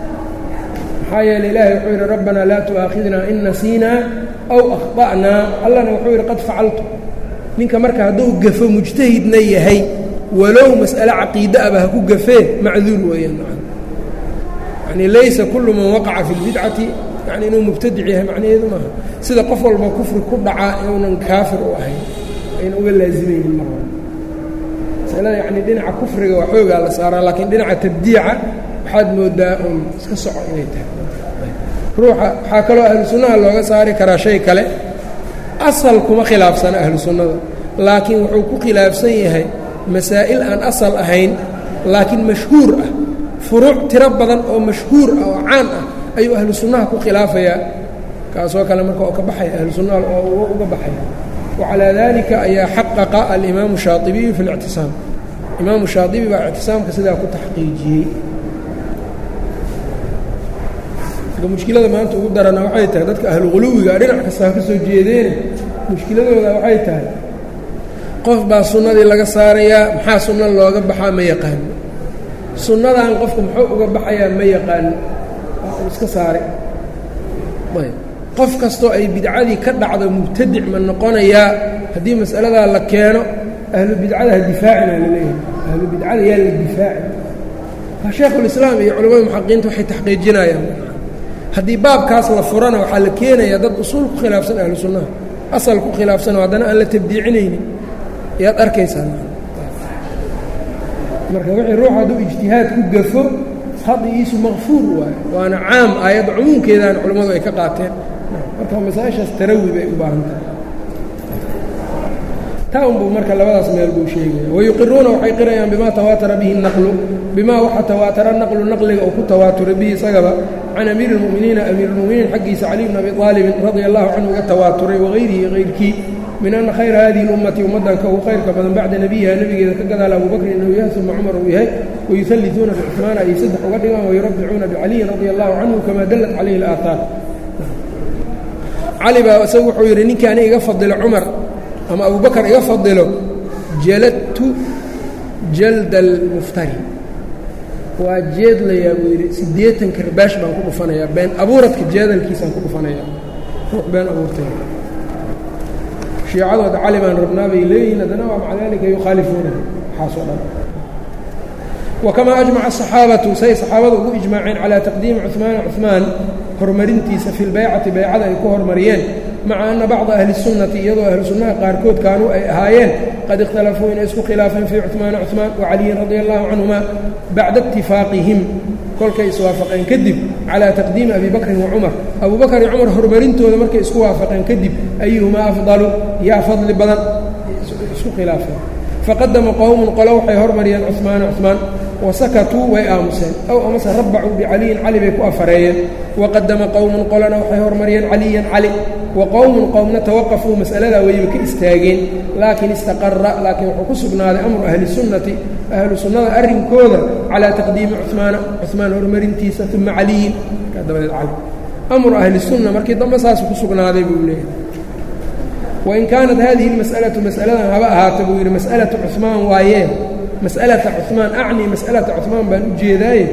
maxaa yeele ilaahay wuxuu yidhi rabbanaa laa tu'aakhidnaa in nasiinaa aw akhta'naa allana wuxuu yidhi qad facaltu ninka marka hadduu gafo mujtahidna yahay walow mas'ale caqiide aba ha ku gafee macduur weeyaan maa yacnii laysa kullu man waqaca fi اlbidcati yani inuu mubtadic yahay macnaheedu maaha sida qof walba kufri ku dhacaa inuunan kaafir u ahayn ayna uga laazimaynin mar walba masalada yacnii dhinaca kufriga waa xoogaa la saaraa laakiin dhinaca tabdiica waxaad moodaa uun iska soco inay tahay ruuxa waxaa kaloo ahlu sunnaha looga saari karaa shay kale asal kuma khilaafsana ahlu sunnada laakiin wuxuu ku khilaafsan yahay masaa'il aan asal ahayn laakiin mashhuur ah furuuc tiro badan oo mashhuur ah oo caan ah ayuu ahlu sunnaha ku khilaafayaa kaasoo kale marka oo ka baxaya ahlu sunnaha oo uga baxaya wacalaa dalika ayaa xaqaqa alimaamu shaaibiyu fi اlictisaam imaamu shaaibi baa ictisaamka sidaa ku taxqiijiyey mushkilada maanta ugu darana waxay tahay dadka ahlu quluwiga dhinac kastaa ka soo jeedeene mushkiladooda waxay tahay qof baa sunnadii laga saarayaa maxaa sunna looga baxaa ma yaqaano sunnadan qofku muxuu uga baxayaa ma yaqaano iska saaray ayb qof kastoo ay bidcadii ka dhacdo mubtadic ma noqonayaa haddii mas'aladaa la keeno ahlu bidcada ha difaacina la leeyahay ahlu bidcada yaa la difaaci waa shaekhulislaam iyo culamada muxaqiqiinta waxay taxqiijinayaan haddii baabkaas la furana waxaa la keenayaa dad usuul ku khilaafsan ahlu sunnaha asal ku khilaafsanoo haddana aan la tabdiicinaynin ayaad arkaysaa marka wixii ruux hadduu ijtihaad ku gafo hadigiisu makfuur waayo waana caam aayadda cumuumkeedaan culammadu ay ka qaateen marka masaa-ishaas tarawi bay u baahan tahay taa unbuu marka labadaas meel buu sheegaya wayuqiruuna waxay qirayaan bimaa tawaatara bihi naqlu bimaa waxa tawaatara naqlu naqliga uu ku tawaaturay bihi isagaba can amiiri اlmu'miniina amiir اlmu'miniin xaggiisa cali bn abi aalibin radia allahu canhu uga tawaaturay wagayrihi hayrkii min ana khayra hadihi اlummati ummaddan ka ugu khayrka badan bacda nebiyiha nebigeeda ka gadaala abubakrin inuu yahay uma cumar uu yahay wayuhalliثuuna bicusmaana ay saddex uga dhigaan wayurabbicuuna bicaliyin radia allahu canhu kama dallat calayhi اlaahaar cali baa isagu wuxuu yidhi ninkaani iga fadilo cumar ama abubakar iga fadilo jaladtu jalda almuftari waa jeedlayaa buu yidhi siddeetan karbaash baan ku dhufanayaa been abuuradka jeedalkiisaan ku dhufanayaa ruux been abuurtay shiicadooda cali baan rabnaa bay leeyihiin haddana waa maca daalika yukhaalifuuna waxaasoo dhan wakamaa ajmaca asaxaabatu say saxaabadu ugu ijmaaceen calaa taqdiimi cuhmaana cuhmaan horumarintiisa fi lbaycati baycada ay ku hormariyeen maca ana bacda ahli sunnati iyadoo ahlu sunnaha qaarkood kaanuu ay ahaayeen qad ikhtalafuu inay isku khilaafeen fii cuhmaana cuhmaan wacaliyin radi allahu canhuma bacda itifaaqihim kolkay iswaafaqeen kadib calaa taqdiimi abi bakrin wa cumar abu bakr iyo cumar horumarintooda markay isku waafaqeen kadib ayuhumaa afdalu yaa fadli badan isku khilaafeen faqadama qowmun qolo waxay hormariyeen cuhmaana cuhmaan wasakatuu way aamuseen ow amase rabbacuu bicaliyin cali bay ku afareeyeen waqadama qowmun qolona waxay hormariyeen caliyan cali wa qowmun qowmna tawaqafuu mas'aladaa weyba ka istaageen laakiin istaqara laakiin wuxuu ku sugnaaday amru ahli sunnati ahlu sunnada arrinkooda calaa taqdiimi cuhmaana cuhmaan horumarintiisa uma caliyin markaa dabadeed cali amru ahli sunna markii dambe saas ku sugnaaday buu leeyahay wain kaanat hadihi اlmas'alatu mas'aladan haba ahaata buu yidhi mas'alatu cuhmaan waayee mas'alata cuhmaan acnii mas'alata cuhmaan baan u jeedaaye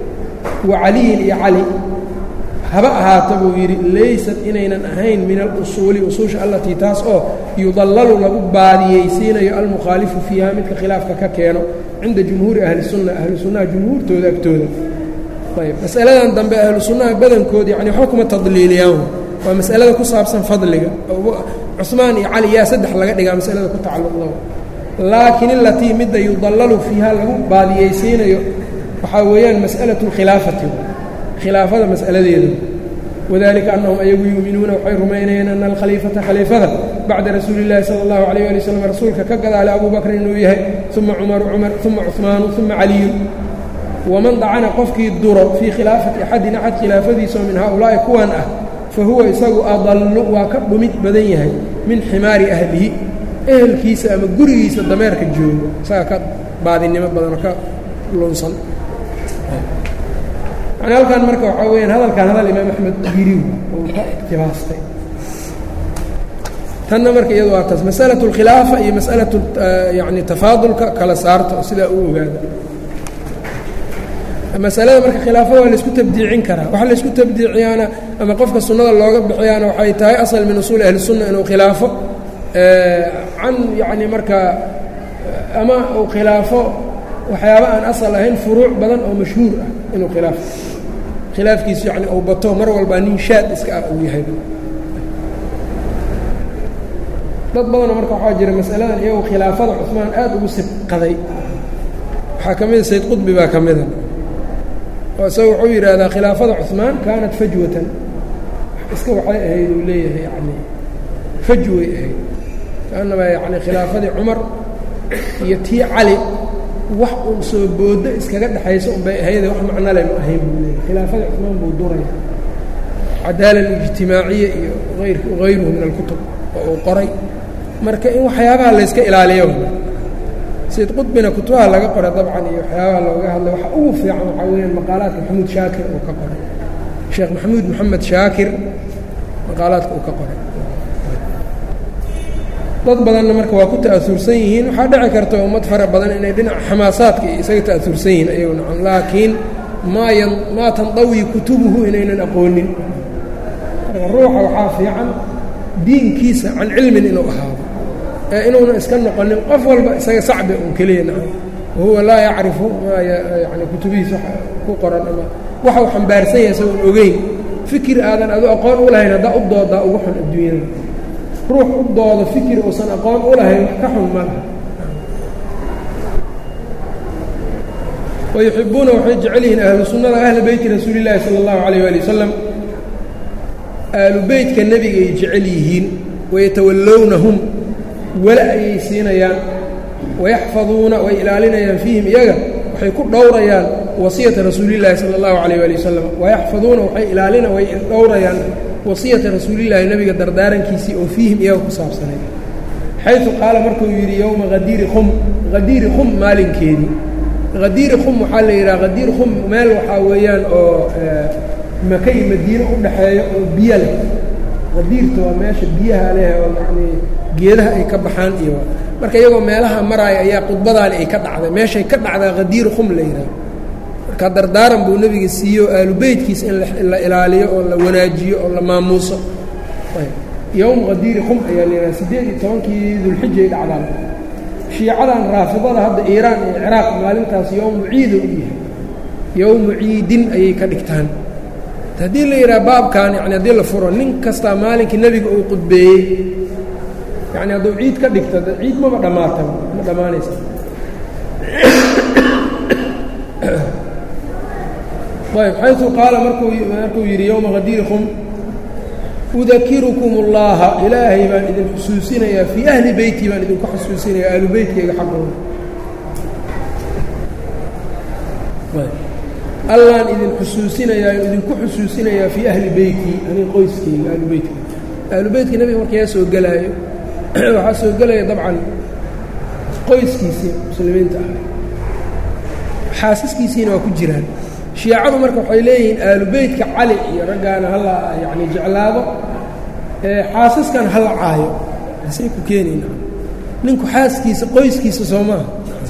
wa caliyin iyo cali haba ahaata buu yidhi laysat inaynan ahayn min alusuuli usuusha allatii taas oo yudallalu lagu baadiyeysiinayo almukhaalifu fiiha midka khilaafka ka keeno cinda jumhuuri ahli sunna ahlu sunnaha jumhuurtooda agtooda ayb mas'aladan dambe ahlu sunnaha badankood yani waxba kuma tadliiliyaan waa mas'alada ku saabsan fadliga cusmaan iyo cali yaa saddex laga dhigaa masalada ku tacalluqda laakiin ilatii midda yudallalu fiiha lagu baadiyeysiinayo waxaa weeyaan mas'alatu اlkhilaafati khilaafada mas'aladeeda wadalika annahum ayagu yuuminuuna waxay rumaynayeen ana alkhaliifata khaliifada bacda rasuuli اllahi salى اllahu alayh ali waslm rasuulka ka gadaale abu bakrin inuu yahay uma cumaru cumar uma cuثmaanu uma caliyun waman dacana qofkii duro fii khilaafati axadin axad khilaafadiisa oo min haaulaa'i kuwan ah fahuwa isagu adallu waa ka dhumid badan yahay min ximaari ahlihi ehelkiisa ama gurigiisa dameerka joogo isaga ka baadinimo badanoo ka lunsan yani halkan marka waxaa weyaan hadalkan hadal imaam axmed yiri uu ka iqtibaastay tanna marka iyadu waa taas masalaة اlkhilaafa iyo masalaة yani tafaadulka kala saarta oo sidaa u ogaada masalada marka khilaafada waa laysku tabdiicin karaa waxa laysku tabdiiciyaana ama qofka sunnada looga bixiyaana waxay tahay asal min usuuli ahli sunna inuu khilaafo can yacni markaa ama uu khilaafo waxyaaba aan asal ahayn furuuc badan oo mashhuur ah inuu khilaafo khilaafkiisu yani uu bato mar walbaa nin shaad iska ah uu yahay dad badanoo marka waxaa jira masaladan iyagu khilaafada cuثmaan aad ugu sibqaday waxaa ka mida sayd qudbi baa ka mida oo isaga wuxuu yidhaahdaa khilaafada cuثmaan kaanat fajwatan iska waxay ahayd uu leeyahay yani fajway ahayd kaanaba yani khilaafadii cumar iyo tii cali wax uun soo boodo iskaga dhexayso unbay ahayde wax macnole ma ahayn buu leeyahay khilaafadii cuثmaan buu duraya cadaala اlijtimaaciya iyo ayr hayruhu min alkutub oo uu qoray marka in waxyaabaha layska ilaaliyo sayd qudbina kutubaha laga qoray dabcan iyo waxyaabaha looga hadlay waxa ugu fiican waxaa weyaan maqaalaadka maxamuud shaakir uu ka qoray sheekh maxamuud moxamed shaakir maqaalaadka uu ka qoray dad badanna marka waa ku ta'aursan yihiin waxaa dhici karta ummad fara badan inay dhinaca xamaasaadka iyo isaga ta'aursan yihiin ayagu nacam laakiin maa yan maa tandawi kutubuhu inaynan aqoonin marka ruuxa waxaa fiican diinkiisa can cilmin inuu ahaado ee inuuna iska noqonin qof walba isaga sacbi un keliya nacam wahuwa laa yacrifu maa yani kutubihiisa ku qoran ama waxau xambaarsan yahay isagoon ogeyn fikir aadan adu aqoon u lahayn haddaa u doodaa ugu xun adduunyada ruux u doodo fikir uusan aqoon u lahayn wax ka xun malaha wayuxibuuna waxay jecel yihiin ahlu sunnada ahla beyti rasuuli llaahi sala allahu calayh waali wasalam ahlu beytka nebigay jecel yihiin wayatawallawnahum wala ayay siinayaan wayaxfaduuna way ilaalinayaan fiihim iyaga waxay ku dhowrayaan wasiyata rasuulillaahi sala allahu calayh waali wasalam wayaxfaduuna waxay ilaalina way dhowrayaan wasiyata rasuulillaahi nebiga dardaarankiisii oo fiihim iyaga ku saabsanay xaysu qaala markuu yidhi yowma hadiiri khum hadiiri khum maalinkeedii hadiiri khum waxaa la yidhaha hadiir khum meel waxaa weeyaan oo maka iyo madiine u dhaxeeyo oo biyo leh hadiirta waa meesha biyaha leh oo yacnii geedaha ay ka baxaan iyo marka iyagoo meelaha maraaya ayaa khudbadaani ay ka dhacday meeshay ka dhacdaa hadiir khum la yidhaha marka dardaaran buu nebiga siiyo aalu beytkiisa in la ilaaliyo oo la wanaajiyo oo la maamuuso yowm hadiiri khum ayaa la yidhaha siddeed iyo tobankii dulxijay dhacdaan shiicadan raafidada hadda iiraan iyo ciraaq maalintaas yowmu ciida u yahay yowmu ciidin ayay ka dhigtaan haddii la yidhaha baabkan yani haddii la furo nin kastaa maalinkii nebiga uu qudbeeyey yani hadduu ciid ka dhigto ciid maba dhammaata ma dhammaanaysa ayb xayثu qaala markuu markuu yidhi yowma qadiirikum udakirukum اllaha ilaahay baan idin xusuusinayaa fii ahli beyti baan idinku xusuusinayaa ahlu beytkayga xaggooda allaan idin xusuusinayaa idinku xusuusinayaa fii ahli beyti anig qoyskayga ahlu beytka ahlu beytka nebiga markayaa soo gelaayo waxaa soo gelaya dabcan qoyskiisii muslimiinta ah xaasaskiisiina waa ku jiraan shiicadu marka waxay leeyihiin aalu beytka cali iyo raggaana hala yani jeclaado xaasaskan hala caayo asay ku keenayna ninku xaaskiisa qoyskiisa soo maaha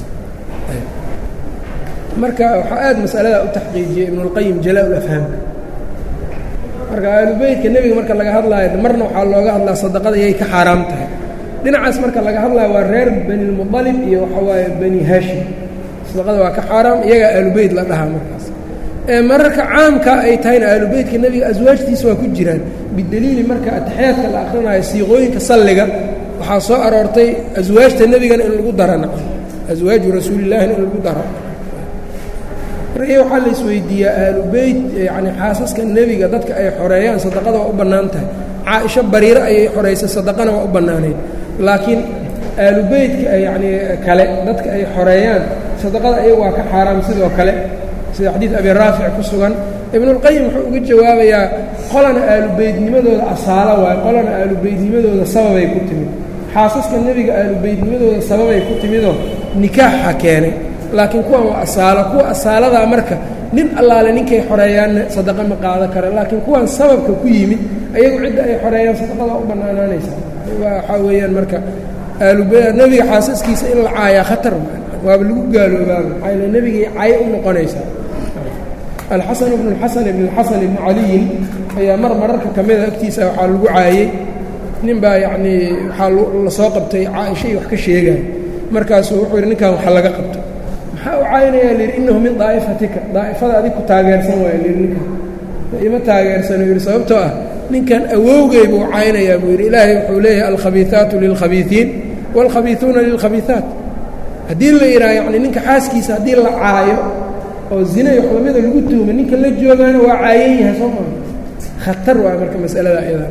marka waxaa aad masaladaa u taxqiijiyey ibnulqayim jalaa-ul afhaamka marka aalu beytka nebiga marka laga hadlaayo marna waxaa looga hadlaa sadaqada yay ka xaaraam tahay dhinacaas marka laga hadlaayo waa reer banilmuطalib iyo waxa waaye bani haashim sadaqada waa ka xaaraam iyagaa aalubeyt la dhahaa markaas ee mararka caamka ay tahayna aalubeytka nebiga aswaajtiisa waa ku jiraan bideliili marka ataxiyaadka la akhrinayo siiqooyinka salliga waxaa soo aroortay aswaajta nebigana in lagu dara naco aswaaju rasuulillaahina in lagu daro marka waxaa la isweydiiyaa aalubeyt yani xaasaska nebiga dadka ay xoreeyaan sadaqada waa u bannaan tahay caaisho bariiro ayay xoraysay sadaqana waa u bannaanayd laakiin aalubeytka yani kale dadka ay xoreeyaan sadaqada ayaga waa ka xaaraam sidoo kale sida xadiid abi raafic ku sugan ibnulqayim wuxuu uga jawaabayaa qolana aalubeydnimadooda asaalo waayo qolana aalubeydnimadooda sababay ku timid xaasaska nebiga aalubeydnimadooda sababay ku timidoo nikaaxa keenay laakiin kuwan waa asaalo kuwa asaaladaa marka nin allaale ninkay xoreeyaanna sadaqa ma qaada kara laakiin kuwan sababka ku yimid ayagu cidda ay xoreeyaan sadaqadaa u bannaanaanaysa waxaa weeyaan marka aalube nebiga xaasaskiisa in la caayaa khatar waaba lagu gaaloobaaba maxaa yale nebigay cayo u noqonaysaa alxasan bnu اlxasan ibn اlxasan ibni caliyin ayaa mar mararka ka mida agtiisa waxaa lagu caayey nin baa yacnii waxaa la soo qabtay caaisha iyo wax ka sheegaya markaasuu wuxuu yidhi ninkan waxa laga qabto maxaa u caayinayaa la yidhi innahu min daa'ifatika daa'ifada adig ku taageersan waaya la yidhi ninkan ima taageersano yidhi sababtoo ah ninkan awowgay buu caynayaa buu yidhi ilaahay wuxuu leeyahay alkhabiiثaatu lilkhabiiثiin wاlkhabiiثuuna lilkhabiiثaat haddii la yidhaha yacni ninka xaaskiisa haddii la caayo oo zina iyo xlamida lagu tuuma ninka la joogaana waa caayan yahay soo maa khatar waay marka masalada ayada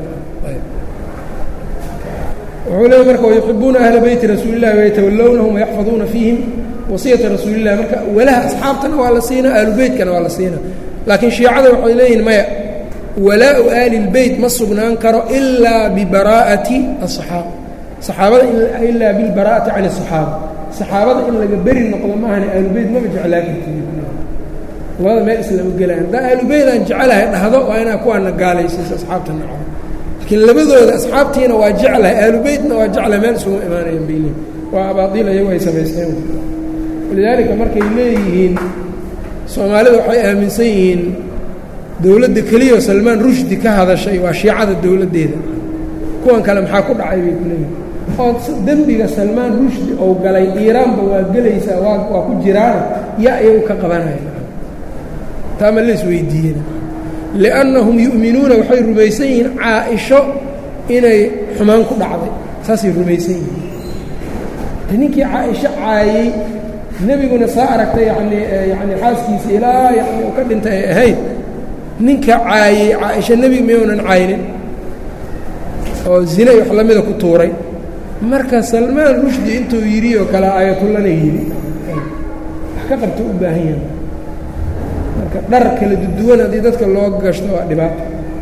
wuxuu leeya marka wayuxibuuna ahla beyti rasuuli اllahi wayatawalownahum wayaxfaduuna fiihim wasiyata rasuuli اllahi marka walaha asxaabtana waa la siinaa ahlu beytkana waa la siinaa laakiin shiicada waxay leeyihin maya walaau aali اlbeyt ma sugnaan karo ilaa bibaraa'ati aلصaxaaba saxaabada ilaa bilbaraa'ati can الصaxaaba saxaabada in laga beri noqdo maahane aalubeyt maba jeclaa karti labada meel islama gelaan haddaa aalubeyt aan jecelahay dhahdo waa inaa kuwaana gaalaysiiso asxaabta naco laakiin labadooda asxaabtiina waa jeclahay aalubeytna waa jeclahay meel isuma imaanayan bayli waa abaadiil ayagu ay samaysteen walidaalika markay leeyihiin soomaalida waxay aaminsan yihiin dowladda keliyaoo salmaan rushdi ka hadashay waa shiicada dowladdeeda kuwan kale maxaa ku dhacay bay ku leeyihin oo dembiga salmaan rushdi ou galay iiraanba waa gelaysaa waa waa ku jiraana yaa iyagu ka qabanaya taa ma la isweydiiyena liannahum yu'minuuna waxay rumaysan yihiin caa-isho inay xumaan ku dhacday saasay rumaysan yihiin ninkii caa-isho caayey nebiguna saa aragtay yacnii yacni xaaskiisa ilaa yani u ka dhintay ay ahayd ninka caayey caa-isho nebiga miyounan caynin oo zina iyo wax lamida ku tuuray marka salmaan rushdi intuu yidhi oo kale aayatullana yidhi wax ka qabta u baahan yahay marka dhar kala duduwan haddii dadka loo gashto waa dhibaato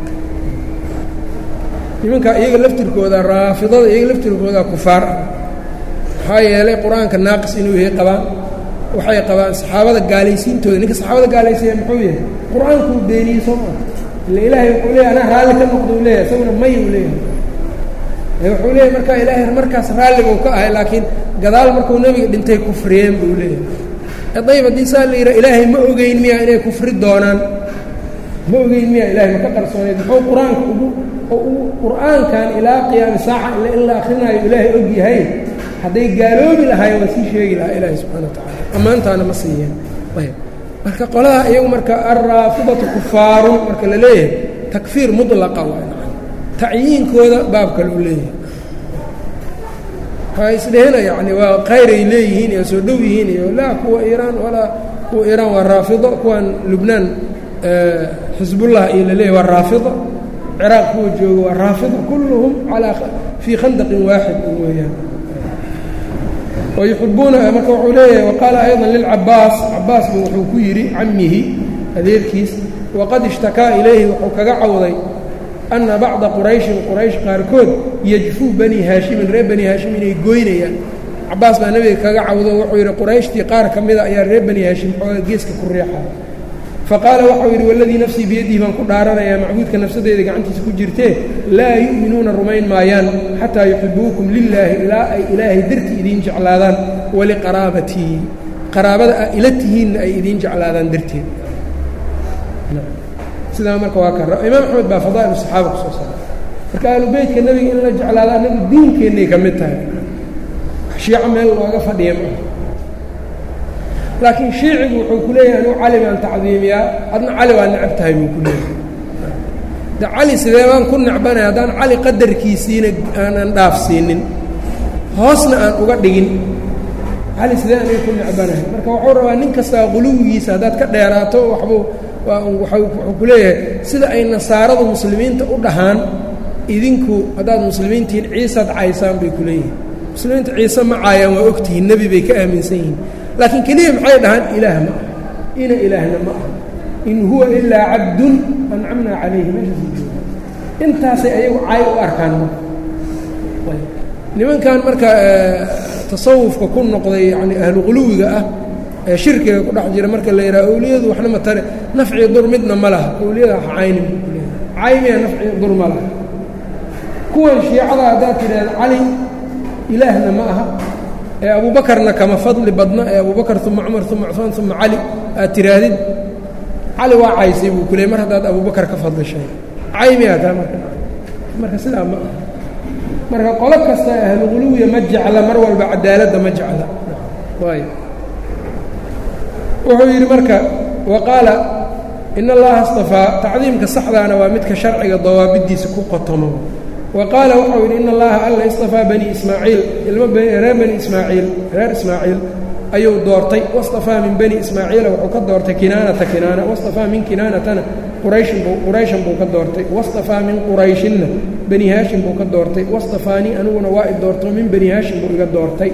nimanka iyaga laftirkooda raafidada iyaga laftirkooda kufaar ah maxaa yeelay qur-aanka naaqis inuu yahay qabaan waxay qabaan saxaabada gaalaysiintooda ninka saxaabada gaalaysiiya muxuu yahay qur-aankuu beeniyey soo maa ila ilaahay wuxuu leeyahy anaa raalli ka noqda u leeyahay isaguna may uu leeyahay wuxuu leeyahay markaa ilaahay markaas raalliguu ka ahay laakiin gadaal markuu nebiga dhintay kufriyeen buu leeyahay dayb haddii saa la yidhaha ilaahay ma ogeyn miya inay kufri doonaan ma ogeyn miya ilahay ma ka qarsooneyd muxuu qur-aanka ugu oo uu qur-aankan ilaa qiyaami saaca ila in la akrinaayo ilaahay og yahay hadday gaaloobi lahaayeen waa sii sheegi lahaa ilaahi subxana wa tacala ammaantaana ma siiyeen ayb marka qolaha iyagu marka alraafidatu kufaarun marka la leeyahay takfiir mudlaqa waa tacyiinkooda baab kale u leeyahay waxaa isdhehena yani waa khayray leeyihiin iyo soo dhow yihiin iyo laa kuwa iiraan walaa kuwa iiraan waa raafido kuwan lubnaan xisbullah iyo la leeyahy waa raafido ciraaq kuwa jooga waa raafido kulluhum alaa fii khandaqin waaxid weeyaan wayuxibuuna marka wuxuu leeyahay waqaala ayضa lilcabaas cabaas bu wuxuu ku yidhi camihi adeerkiis waqad ishtakaa ilayhi wuxuu kaga cawday ana bacda qurayshin quraysh qaarkood yajfuu bani haashimin reer bani haashim inay goynayaan cabaas baa nebiga kaga cawdo wuxuu yidhi qurayshtii qaar ka mida ayaa reer bani haashim xooga geeska ku riixaya faqaala waxau yidhi waladii nafsii biyadihi baan ku dhaaranayaa macbuudka nafsadeeda gacantiisa ku jirtee laa yu'minuuna rumayn maayaan xataa yuxibuukum lilaahi ilaa ay ilaahay dartii idiin jeclaadaan waliqaraabatii qaraabada a ila tihiinna ay idiin jeclaadaan darteed sidaa marka waa ka imaam axmed baa fadaa'il saxaaba ku soo saaray marka ahlubeytka nebiga in la jeclaado annagu diinkeennay ka mid tahay shiico meel looga fadhiya maa laakiin shiicigu wuxuu ku leeyahay anugu cali baan tacdiimiyaa adna cali waa necab tahay buu ku leeyahay de cali sidee baan ku necbanay haddaan cali qadarkiisiina aanan dhaafsiinin hoosna aan uga dhigin cali sidee aniga ku necbanahay marka wuxuu rabaa nin kastaa quluwigiisa haddaad ka dheeraato waxbuu wuxuu ku leeyahay sida ay nasaaradu muslimiinta u dhahaan idinku haddaad muslimiintihiin ciisaad caysaan bay ku leeyihin muslimiinta ciise ma caayaan waa ogtihiin nebi bay ka aaminsan yihiin laakiin keliya maxay dhahaan ilaah ma ah ina ilaahna ma ah in huwa ilaa cabdun ancamnaa calayhi meeshaas jooga intaasay ayagu caay u arkaan marka nimankan marka tasawufka ku noqday yani ahlu quluwiga ah ee shirkiga ku dhex jira marka la yidhaha awliyadu waxna ma tare nafci dur midna ma laha awliyada ha caynin buu ku leeyahay caymiya nafci dur ma laha kuwan shiicada haddaad tidhaahda cali ilaahna ma aha ee abuubakarna kama fadli badna ee abubakar uma cumar uma cufaan uma cali aad tiraahdid cali waa caysay buu ku leey mar haddaad abubakar ka fadlishay caymiyaa taa marka marka sidaa ma aha marka qolo kasta ahlu quluwiya ma jecla mar walba cadaaladda ma jecla waayo wuxuu yidhi marka wa qaala in allaha اstafaa tacdiimka saxdaana waa midka sharciga dawaabidiisa ku qotomo wa qaala waxau yidhi in allaha alla istafaa bani ismaaciil ilmo reer bani ismaaciil reer ismaaciil ayuu doortay wastafaa min bani ismaaciila wuxuu ka doortay kinaanata kinaana wastafaa min kinaanatana qurayshin buu qurayshan buu ka doortay wastafaa min qurayshinna bani haashim buu ka doortay wastafaanii aniguna waa i doorto min bani haashim buu iga doortay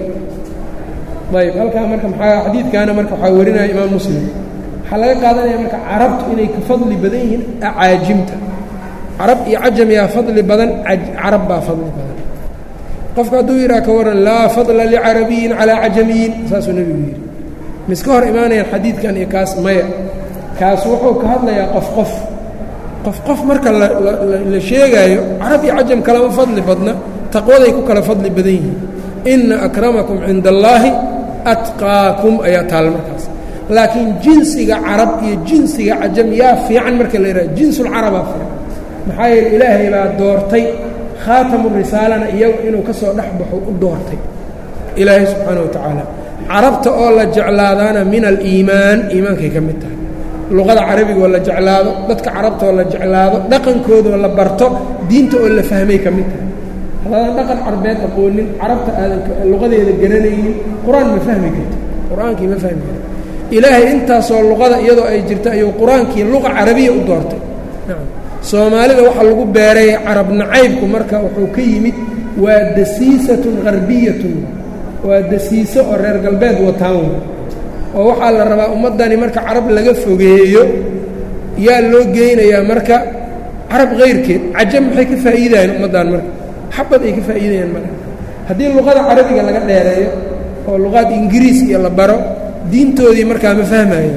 ayb halkaa marka maxaa xadiidkaana marka waxaa warinaya imaam muslim waxaa laga qaadanaya marka carabtu inay ka fadli badan yihiin acaajimta carab iyo cajam yaa fadli badan carab baa fadli badan qofka hadduu yidhaha ka waran laa fadla licarabiyin calaa cajamiyin saasuu nebigu yidhi miska hor imaanayaan xadiidkan iyo kaas maya kaas wuxuu ka hadlayaa qof qof qof qof marka la sheegaayo carab iyo cajam kalama fadli badna taqwaday ku kala fadli badan yihiin ina akramakum cinda allaahi atqaakum ayaa taal markaas laakiin jinsiga carab iyo jinsiga cajam yaa fiican marka la yidhaha jinsulcarabaa fiican maxaa yeele ilaahay baa doortay khaatamu risaalana iyagu inuu ka soo dhex baxo u doortay ilaahay subxaana wa tacaala carabta oo la jeclaadaana min aliimaan iimaankay ka mid tahay luqada carabiga oo la jeclaado dadka carabta oo la jeclaado dhaqankoodoo la barto diinta oo la fahmay ka mid tahay haddaadan dhaqan carbeed aqoonin carabta aadan luqadeeda garanaynin qur-aan ma fahmi karto qur-aankii ma fahmi karto ilaahay intaasoo luqada iyadoo ay jirto ayuu qur-aankii luqa carabiya u doortay soomaalida waxaa lagu beeray carab nacaybku marka wuxuu ka yimid waa dasiisatun harbiyatun waa dasiiso oo reer galbeed wataan oo waxaa la rabaa ummaddani marka carab laga fogeeyo yaa loo geynayaa marka carab kayrkeed cajab maxay ka faa'iidayaan ummaddan marka xabad ay ka faa'iidayaan marka haddii luqada carabiga laga dheereeyo oo luqaad ingiriis iyo la baro diintoodii markaa ma fahmayo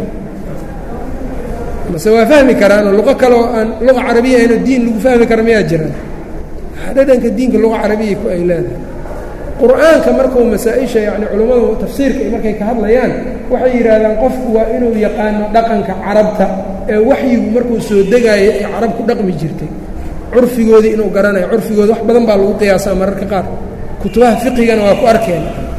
mase waa fahmi karaanoo luqo kale oo aan luqa carabiya ayno diin lagu fahmi kara miyaa jiraan dhadhanka diinka luqa carabiya ku ay leedahay qur-aanka markuu masaa-isha yacni culummadu tafsiirka markay ka hadlayaan waxay yidhaahdaan qofku waa inuu yaqaano dhaqanka carabta ee waxyigu markuu soo degaayo ee carab ku dhaqmi jirtay curfigoodii inuu garanayo curfigooda wax badan baa lagu qiyaasaa mararka qaar kutubaha fiqigana waa ku arkeen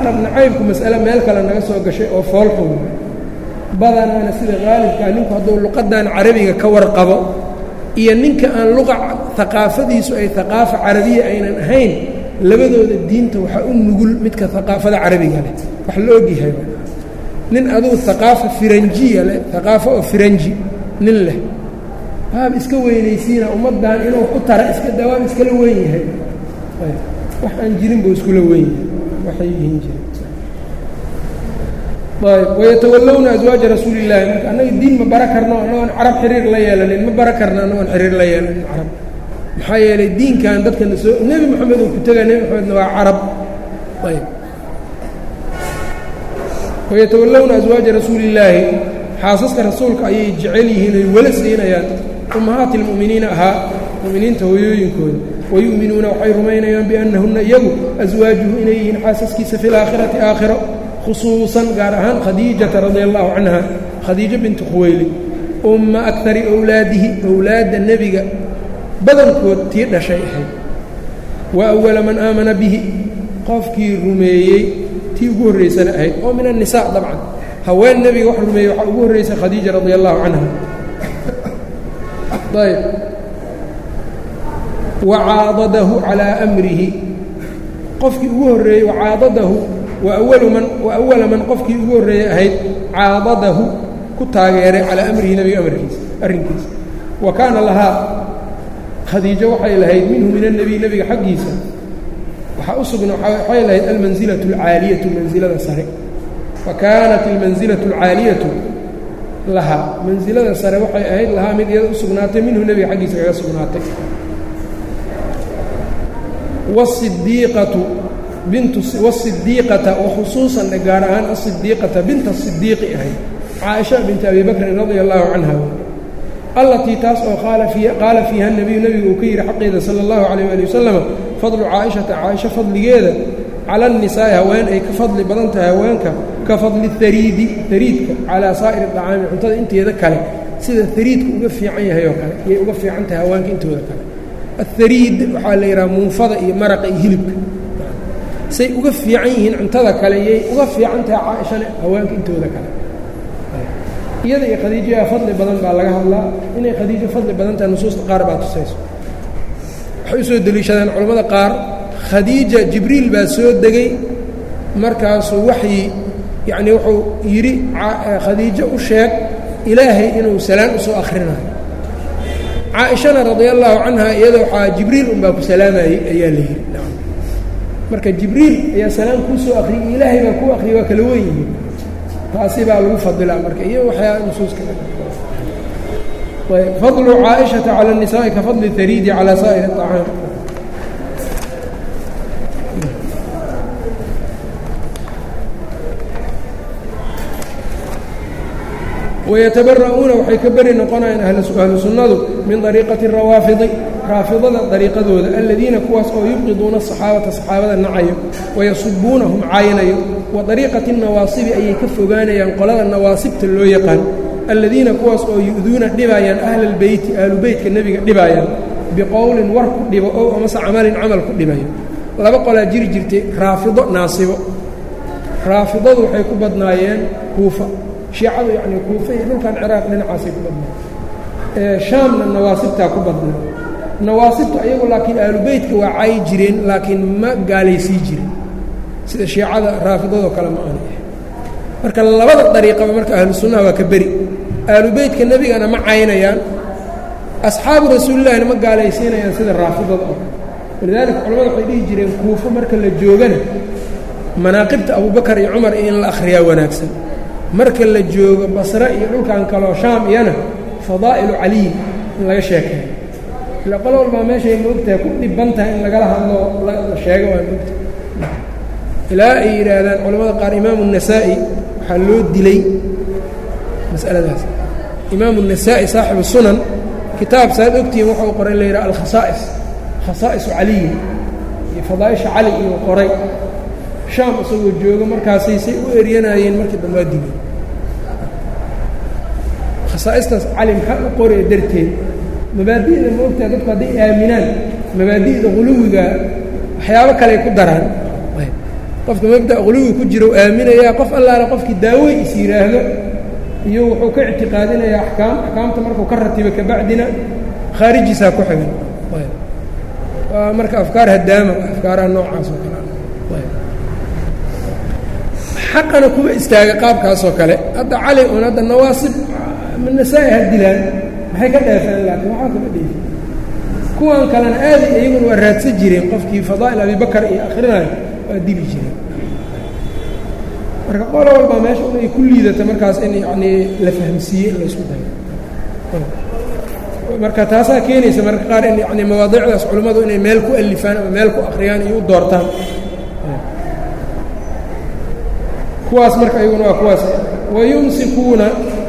carab nacaybku mas'ale meel kale naga soo gashay oo foolxun badanaana sida qaalibkaa ninku hadduu luqadan carabiga ka warqabo iyo ninka aan luqa haqaafadiisu ay haqaafa carabiya aynan ahayn labadooda diinta waxaa u nugul midka haqaafada carabiga leh wax la ogyahay nin adugu haqaafa firanjiya leh haqaafo oo firanji nin leh waaba iska weynaysiina ummaddan inuu ku tara iska dawaab iskala weyn yahay wax aan jirin buu iskula weyn yahay waxay yihiin jire ayb wayatawallowna aswaaja rasuuli illaahi marka annaga diin ma bara karno annagoon carab xiriir la yeelanin ma bara karno annagoon xiriir la yeelanin carab maxaa yeelay diinkan dadkana soo nebi moxamed uu ku tegaa nebi moxamedna waa carab ayb wayatawallowna aswaaja rasuuli illaahi xaasaska rasuulka ayay jecel yihiin ay wala siinayaan ummahaati lmu'miniina ahaa mu'miniinta hooyooyinkooda wayu'minuuna waxay rumaynayaan biannahunna iyagu aswaajuhu inay yihiin xaasaskiisa fi laakhirati aakhiro khusuusan gaar ahaan khadiijata radia allahu canha khadiijo bintu khuweylid umma akari owlaadihi owlaadda nebiga badankood tii dhashay ahayd wa awala man aamana bihi qofkii rumeeyey tii ugu horraysana ahayd oo min annisaa dabcan haween nebiga wax rumeeyey waxaa ugu horraysay khadiija radia allahu canha ayb wacaadadahu calaa amrihi qofkii ugu horreeyey wacaadadahu wawalu man wa awala man qofkii ugu horreeyey ahayd caadadahu ku taageeray calaa amrihi nebiga amarkiisa arrinkiisa wa kaana lahaa khadiijo waxay lahayd minhu min annebiy nebiga xaggiisa waxaa u sugna waxay lahayd almansilatu alcaaliyatu mansilada sare wa kaanat almansilatu alcaaliyatu lahaa mansilada sare waxay ahayd lahaa mid iyada u sugnaatay minhu nebiga xaggiisa kaga sugnaatay wasidiiqatu bintu wasidiiqata wakhusuusan gaar ahaan asidiiqata binta sidiiqi ahayd caaisha binti abi bakrin radia allahu canha allatii taas oo qaala fiiha nebiyu nebigu uu ka yidhi xaqeeda sala allahu calayh ali wasalam fadlu caaishata caaisha fadligeeda cala annisaa'i haween ay ka fadli badan tahay haweenka ka fadli hariidi hariidka calaa saa'iri dacaami cuntada inteeda kale sida hariidka uga fiican yahay oo kale iyay uga fiican tahay haweenka intooda kale athariid waxaa la yidhaha muunfada iyo maraqa iyo hilibka say uga fiican yihiin cuntada kale yay uga fiican tahay caaishane haweenka intooda kale iyada iyo khadiijaha fadli badan baa laga hadlaa inay khadiijo fadli badan tahay nusuusta qaar baa tusayso waxay u soo deliishadeen culammada qaar khadiija jibriil baa soo degay markaasuu waxyi yacnii wuxuu yidhi khadiijo u sheeg ilaahay inuu salaan u soo akhrinayo caaishana radia allaahu canha iyada waxaa jibriil unbaa ku salaamayey ayaa la yidhi marka jibriil ayaa salaam kuu soo akhriyey ilaahay baa kuu akhriyay waa kala wen yihiin taasi baa lagu fadilaa marka iyo waxyaa nusuuska fadlu caaishata cala الnisaaءi ka fadli hariidi calى saa'ir الطacaam wayatabara'uuna waxay ka beri noqonayaan ahlu sunnadu min dariiqati rawaafidi raafidada dariiqadooda aladiina kuwaas oo yubqiduuna asaxaabata saxaabada nacayo wayasubuunahum caaynayo wa dariiqati nawaasibi ayay ka fogaanayaan qolada nawaasibta loo yaqaan aladiina kuwaas oo yu'duuna dhibaayaan ahla albeyti ahlu beytka nebiga dhibaayaan biqowlin war ku dhibo ow amase camalin camal ku dhibayo laba qolaa jiri jirtay raafido naasibo raafidadu waxay ku badnaayeen kuufa shiicadu yacnii kuufa iyo dhulkan ciraaq dhinacaasay ku badnaa shaamna nawaasibtaa ku badnaa nawaasibtu ayagu laakiin aalubeytka waa caayi jireen laakiin ma gaalaysii jirin sida shiicada raafidadoo kale ma aanay ahay marka labada dariiqaba marka ahlu sunnaha waa ka beri aalubeytka nebigana ma caynayaan asxaabu rasuulillahina ma gaalaysiinayaan sida raafidada oo walidaalika culamada waxay dhihi jireen kuufo marka la joogana manaaqibta abubakar iyo cumar in la akhriyaa wanaagsan marka la joogo basre iyo dhulkan kaloo shaam iyana fadaa'ilu caliy in laga sheekeeyo ila qolo walbaa meeshay moogtahay ku dhiban tahay in lagala hadlo la sheego waa moogtahay ilaa ay yidhaahdaan culamada qaar imaamu النasaa'i waxaa loo dilay masaladaas imaamu النasaa'i saaxibu sunan kitaab saad ogtihiin wuxuu qoray la yidhaha alkhasaa'is khasaa'isu caliyi iyo fadaaisha cali inuu qoray shaam isagoo joogo markaasay say u eryanayeen markii dambaa digay khasaa'istaas cali maxaa u qoraya darteed mabaadi'da ma ogtaha dadku hadday aaminaan mabaadi'da quluwiga waxyaabo kaley ku daraan qofka mabda quluwi ku jira u aaminayaa qof allaale qofkii daawey is yidhaahdo iyo wuxuu ka ictiqaadinayaa axkaam axkaamta markuu ka ratiba kabacdina khaarijiisaa ku xigan waa marka afkaar hadaama afkaaraha noocaas oo kale xaqana kuma istaaga qaabkaasoo kale hadda cali un hadda nawaasib nasaa-i ha dilaan maxay ka dheefeen laakiin waxaa kama dheefi kuwan kalena aaday iyaguna waa raadsan jireen qofkii fadaa'il abibakar iyo akhrinayo waa dili jireen marka qolo walbaa meesha un ay ku liidata markaas in yacnii la fahamsiiye in la isku dayo marka taasaa keenaysa marka qaar in yani mawaadiicdaas culimmadu inay meel ku alifaan ama meel ku akhriyaan iyo u doortaan kuwaas marka iyaguna waa kuwaas wayumsikuuna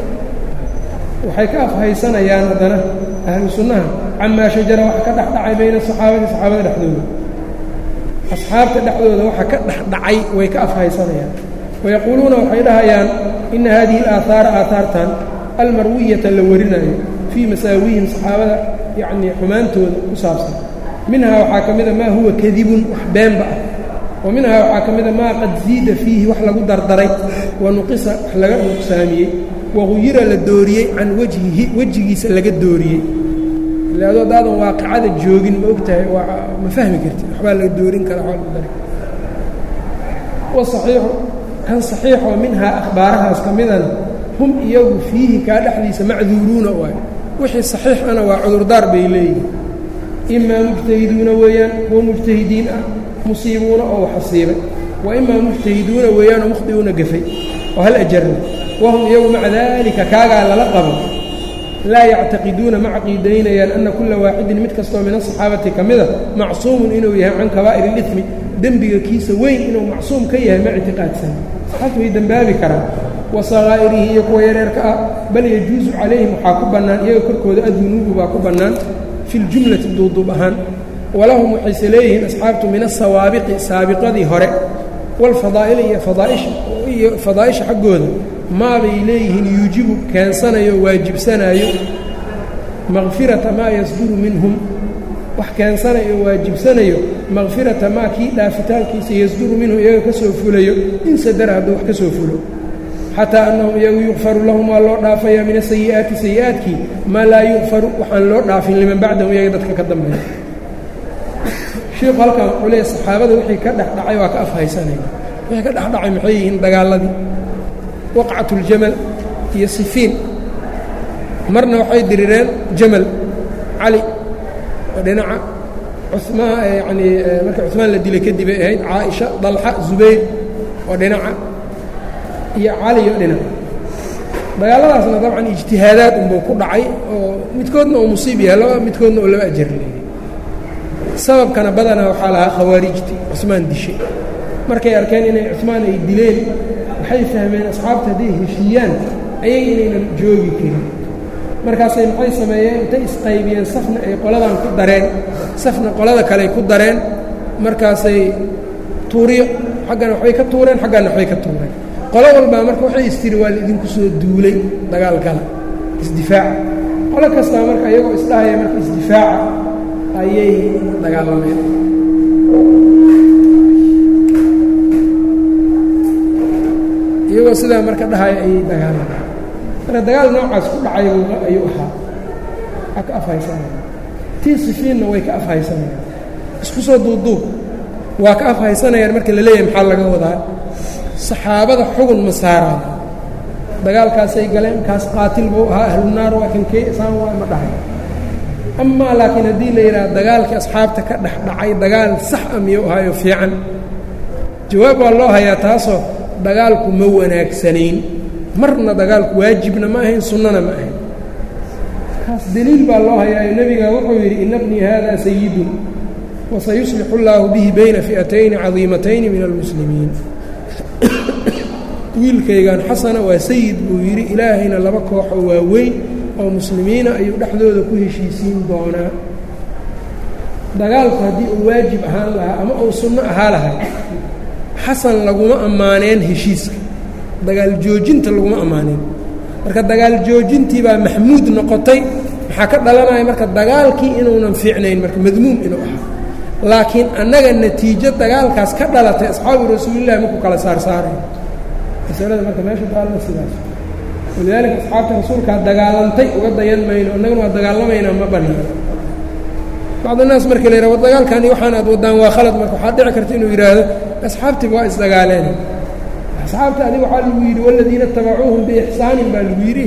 waxay ka afhaysanayaan haddana ahlu sunnaha camaa shajara waxa ka dhex dhacay bayna asaxaabati saxaabada dhexdooda asxaabta dhexdooda waxa ka dhex dhacay way ka afhaysanayaan wayaquuluuna waxay dhahayaan ina hadihi alaahaara aahaartan almarwiyata la warinayo fii masaawihim saxaabada yacnii xumaantooda ku saabsan minhaa waxaa ka mida maa huwa kadibun wax beenba ah wa minhaa waxaa ka mida maa qad ziida fiihi wax lagu dardaray wa nuqisa wax laga nuqsaamiyey waguyira la dooriyey can wajhihi wejigiisa laga dooriyey ilaado haddaadan waaqicada joogin ma og tahay waa ma fahmi kartid waxbaa laga doorin kara waa lagu dari wasaxiixu kan saxiixoo minhaa akhbaarahaas ka midana hum iyagu fiihi kaa dhexdiisa macduuruuna waay wixii saxiixana waa cudurdaar bay leeyihin imaa mujtahiduuna weeyaan kuwa mujtahidiin ah musiibuuna oo waxasiibay wa imaa mujtahiduuna weeyaanoo mukhdiuuna gafay oo hal ajarna wahum iyagu maca daalika kaagaa lala qabo laa yactaqiduuna ma caqiidaynayaan anna kulla waaxidin mid kastoo min asaxaabati ka mida macsuumun inuu yahay can kabaa'ir ilidmi dembiga kiisa weyn inuu macsuum ka yahay ma ictiqaadsan saxaabtu way dembaabi karaan wa sakaa'irihi iyo kuwa yareerka ah bal yajuusu calayhim waxaa ku bannaan iyaga korkooda adunuubu baa ku bannaan fi ljumlati duuduub ahaan walahum waxayse leeyihiin asxaabtu min asawaabiqi saabiqadii hore walfadaa'ili iyo fadaaishiyo fadaa'isha xaggooda maabay leeyihiin yuujibu keensanayo waajibsanaayo makfirata maa yasduru minhum wax keensanayo waajibsanayo makfirata maa kii dhaafitaankiisa yasduru minhum iyaga ka soo fulayo in sadara hadduu wax ka soo fulo xataa annahum iyagu yukfaru lahum waa loo dhaafayaa min asayi'aati sayi'aadkii maa laa yukfaru waxaan loo dhaafin liman bacdahum iyaga dadka ka dambeeya shiiku halkan wuxuu leeyahy saxaabada wixii ka dhex dhacay waa ka afhaysanaya wixii ka dhex dhacay maxay yihiin dagaaladii waqcatuljamal iyo sifiin marna waxay dirireen jamal cali oo dhinaca cumaan yanii marka cumaan la dilay kadib ay ahayd caaisha dalxa zubayr oo dhinaca iyo cali oo dhinaca dagaaladaasna dabcan ijtihaadaad unbuu ku dhacay oo midkoodna uu musiib yahay laba midkoodna oo laba ajar leeyay sababkana badanaa waxaa lahaa khawaarijti cusmaan dishay markay arkeen inay cusmaan ay dileen waxay fahmeen asxaabta hadday heshiiyaan ayay inaynan joogi karin markaasay maxay sameeyeen intay isqaybiyeen safna ay qoladan ku dareen safna qolada kale ku dareen markaasay tuuriyo xaggana waxbay ka tuureen xaggana waxbay ka tuureen qolo walbaa marka waxay istiri waa laidinku soo duulay dagaal gala isdifaaca qolo kastaa marka iyagoo isdhahaya marka isdifaaca ayay dagaalameen iyagoo sidaa marka dhahaya ayay dagaalameen marka dagaal noocaas ku dhacay ayuu ahaa waa ka afhaysanaya tii sifiinna way ka afhaysanayaan isku soo duubduub waa ka afhaysanayaan marka la leeyahay maxaa laga wadaa saxaabada xugun ma saaraan dagaalkaasay galeen kaas qaatil buu ahaa ahlunaar waa kankee saan waa ma dhahay amaa laakiin haddii la yidhaha dagaalkii asxaabta ka dhex dhacay dagaal sax a miyuu ahaayo fiican jawaab waa loo hayaa taasoo dagaalku ma wanaagsanayn marna dagaalku waajibna ma ahayn sunnana ma ahayn kaas deliil baa loo hayaayo nebiga wuxuu yidhi ina bnii haada sayidun wasayuslixu اllaahu bihi bayna fi'atayni cadiimatayni min almuslimiin wiilkaygan xasana waa sayid buu yidhi ilaahayna laba kooxoo waaweyn oo muslimiina ayuu dhexdooda ku heshiisiin doonaa dagaalku haddii uu waajib ahaan lahaa ama uu sunno ahaa lahay xasan laguma ammaaneen heshiiska dagaal joojinta laguma ammaaneen marka dagaal joojintii baa maxmuud noqotay maxaa ka dhalanaya marka dagaalkii inuunan fiicnayn marka madmuum inuu ahaa laakiin annaga natiijo dagaalkaas ka dhalatay asxaabu rasuulillahi maku kala saarsaarayo masalada marka meesha daalna sidaas walidaalika asxaabta rasuulkaa dagaalantay uga dayan mayno annaguna waa dagaalamaynaa ma baniino bacdunaas marka la yidhah war dagaalkani waxaan aad waddaan waa khalad marka waxaa dhici karta inuu yidhaahdo asxaabtiiba waa isdagaaleen asxaabta adiga waxaa lagu yidhi waladiina tabacuuhum biixsaanin baa lagu yidhi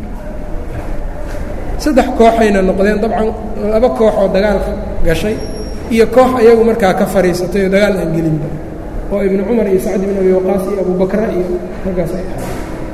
saddex kooxayna noqdeen dabcan laba koox oo dagaalka gashay iyo koox ayagu markaa ka fadhiisatay oo dagaal aan gelinba oo ibnu cumar iyo sacd ibn abi waqaas iyo abubakra iyo raggaas ay ahay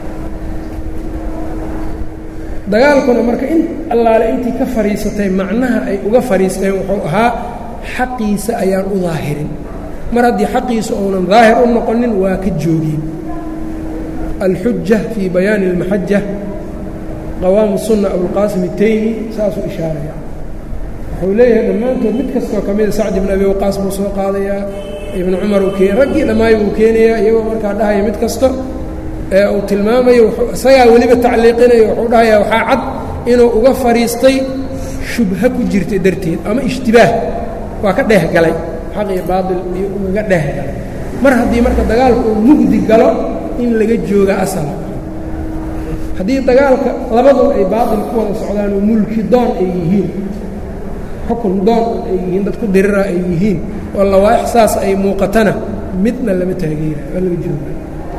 dagaalkuna marka in allaale intii ka fadhiisatay macnaha ay uga fadhiisteen wuxuu ahaa xaqiisa ayaan u daahirin mar haddii xaqiisa uunan daahir u noqonin waa ka joogin alxuja fii bayaani اlmaxaja qawaamu sunna abulqaasim الtaymi saasuu ishaaraya wuxuu leeyahay dhammaantood mid kastoo ka mida sacd ibn abi waqaas buu soo qaadayaa ibnu cumar uu keen raggii dhammaay buu keenayaa iyagoo markaa dhahaya mid kasto ee uu tilmaamayo isagaa weliba tacliiqinayo wuxuu dhahayaa waxaa cad inuu uga fadhiistay shubha ku jirta darteed ama ishtibaah waa ka dheeh galay xaq iyo baatil iyo ugaga dheeh galay mar haddii marka dagaalku uu mugdi galo in laga jooga asala haddii dagaalka labadu ay baatil ku wada socdaan oo mulki doon ay yihiin xukun doon ay yihiin dad ku dirira ay yihiin oo lawaaix saas ay muuqatana midna lama taageera waa laga jooga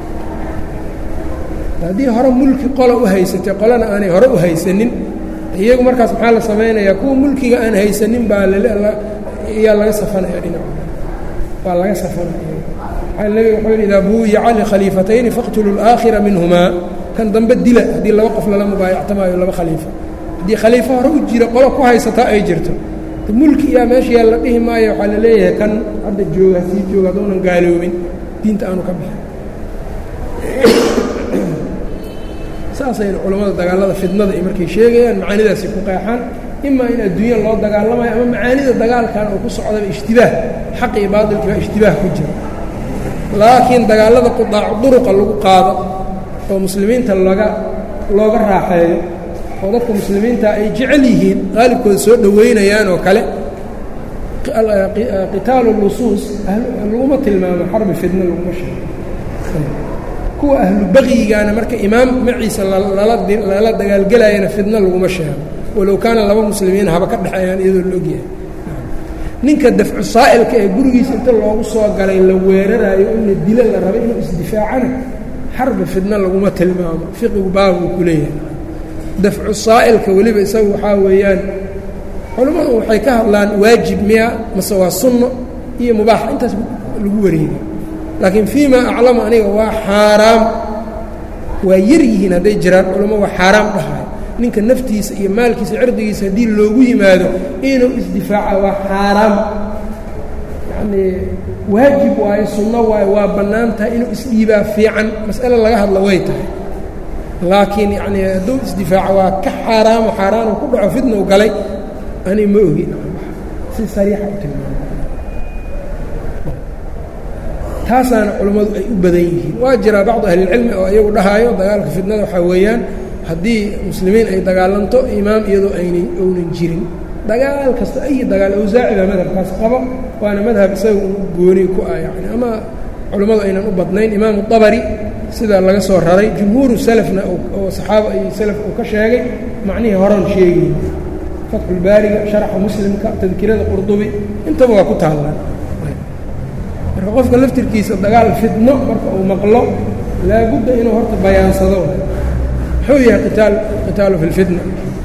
haddii hore mulki qola u haysatay qolana aanay hore u haysanin iyagu markaas maxaa la samaynayaa kuwa mulkiga aan haysanin baa yaa laga safanaya dhinac waa laga safanaya nebiga wuxuu yidhi idaa buuyica likhaliifatayni faqtuluu اlaakhira minhumaa kan dambe dila haddii laba qof lala mubaayactamaayo laba khaliifa haddii khaliifo hore u jira qolo ku haysataa ay jirto mulki iyaa meesha yaa la dhihi maayo waxaa la leeyahay kan hadda jooga sii jooga hadduunan gaaloobin diinta aanu ka bixin saasayna culammada dagaalada fidnada ay markay sheegayaan macaanidaasi ku qeexaan imaa in adduunya loo dagaalamayo ama macaanida dagaalkan oo ku socdaba ishtibaah xaq iyo baatilki baa ishtibaah ku jira laakiin dagaalada qudaacu duruqa lagu qaado oo muslimiinta laga looga raaxeeyo oo dadka muslimiinta ay jecel yihiin qaalibkooda soo dhoweynayaan oo kale qitaalu lusuus laguma tilmaamo xarbi fidna laguma sheego kuwa ahlu baqyigaana marka imaam maciisa lala dagaalgelayana fidna laguma sheego walow kaana laba muslimiin haba ka dhexeeyaan iyadoo la ogyahay ninka dafcu saa'ilka ee gurigiisa inta loogu soo galay la weeraraayo in la dilo la rabo inuu isdifaacana xarbi fidna laguma tilmaamo fiqigu baabuu ku leeyahay dafcu saa'ilka weliba isagu waxaa weeyaan culammadu waxay ka hadlaan waajib miya mase waa sunno iyo mubaax intaas lagu wareegay laakiin fii ma aclamu aniga waa xaaraam waa yar yihiin hadday jiraan culamo waa xaaraam dhahayo ninka naftiisa iyo maalkiisa cirdigiisa haddii loogu yimaado inuu isdifaaca waa xaaraam yacnii waajib waayo sunno waayo waa bannaan tahay inuu isdhiibaa fiican mas'ale laga hadla way tahay laakiin yacnii hadduu isdifaaco waa ka xaaraamo xaaraanuu ku dhaco fidnow galay ani ma ogi si sariixa u tilmaamo taasaana culammadu ay u badan yihiin waa jiraa bacdu ahlilcilmi oo iyagu dhahaayo dagaalka fidnada waxaa weeyaan haddii muslimiin ay dagaalanto imaam iyadoo aynay ownan jirin dagaal kasta ay dagaal awsaaci baa madhabkaas qaba waana madhab isaga un gooni ku ah yani ama culammadu aynan u badnayn imaamu dabari sida laga soo raray jumhuuru salafna oo saxaaba iyo salaf uu ka sheegay macnihii horan sheegayi fatxulbaariga sharaxa muslimka tadkirada qurdubi intaba waa ku taallaan marka qofka laftirkiisa dagaal fidno marka uu maqlo laabudda inuu horta bayaansado muxuu yahay qitaal qitaalu fi lfitna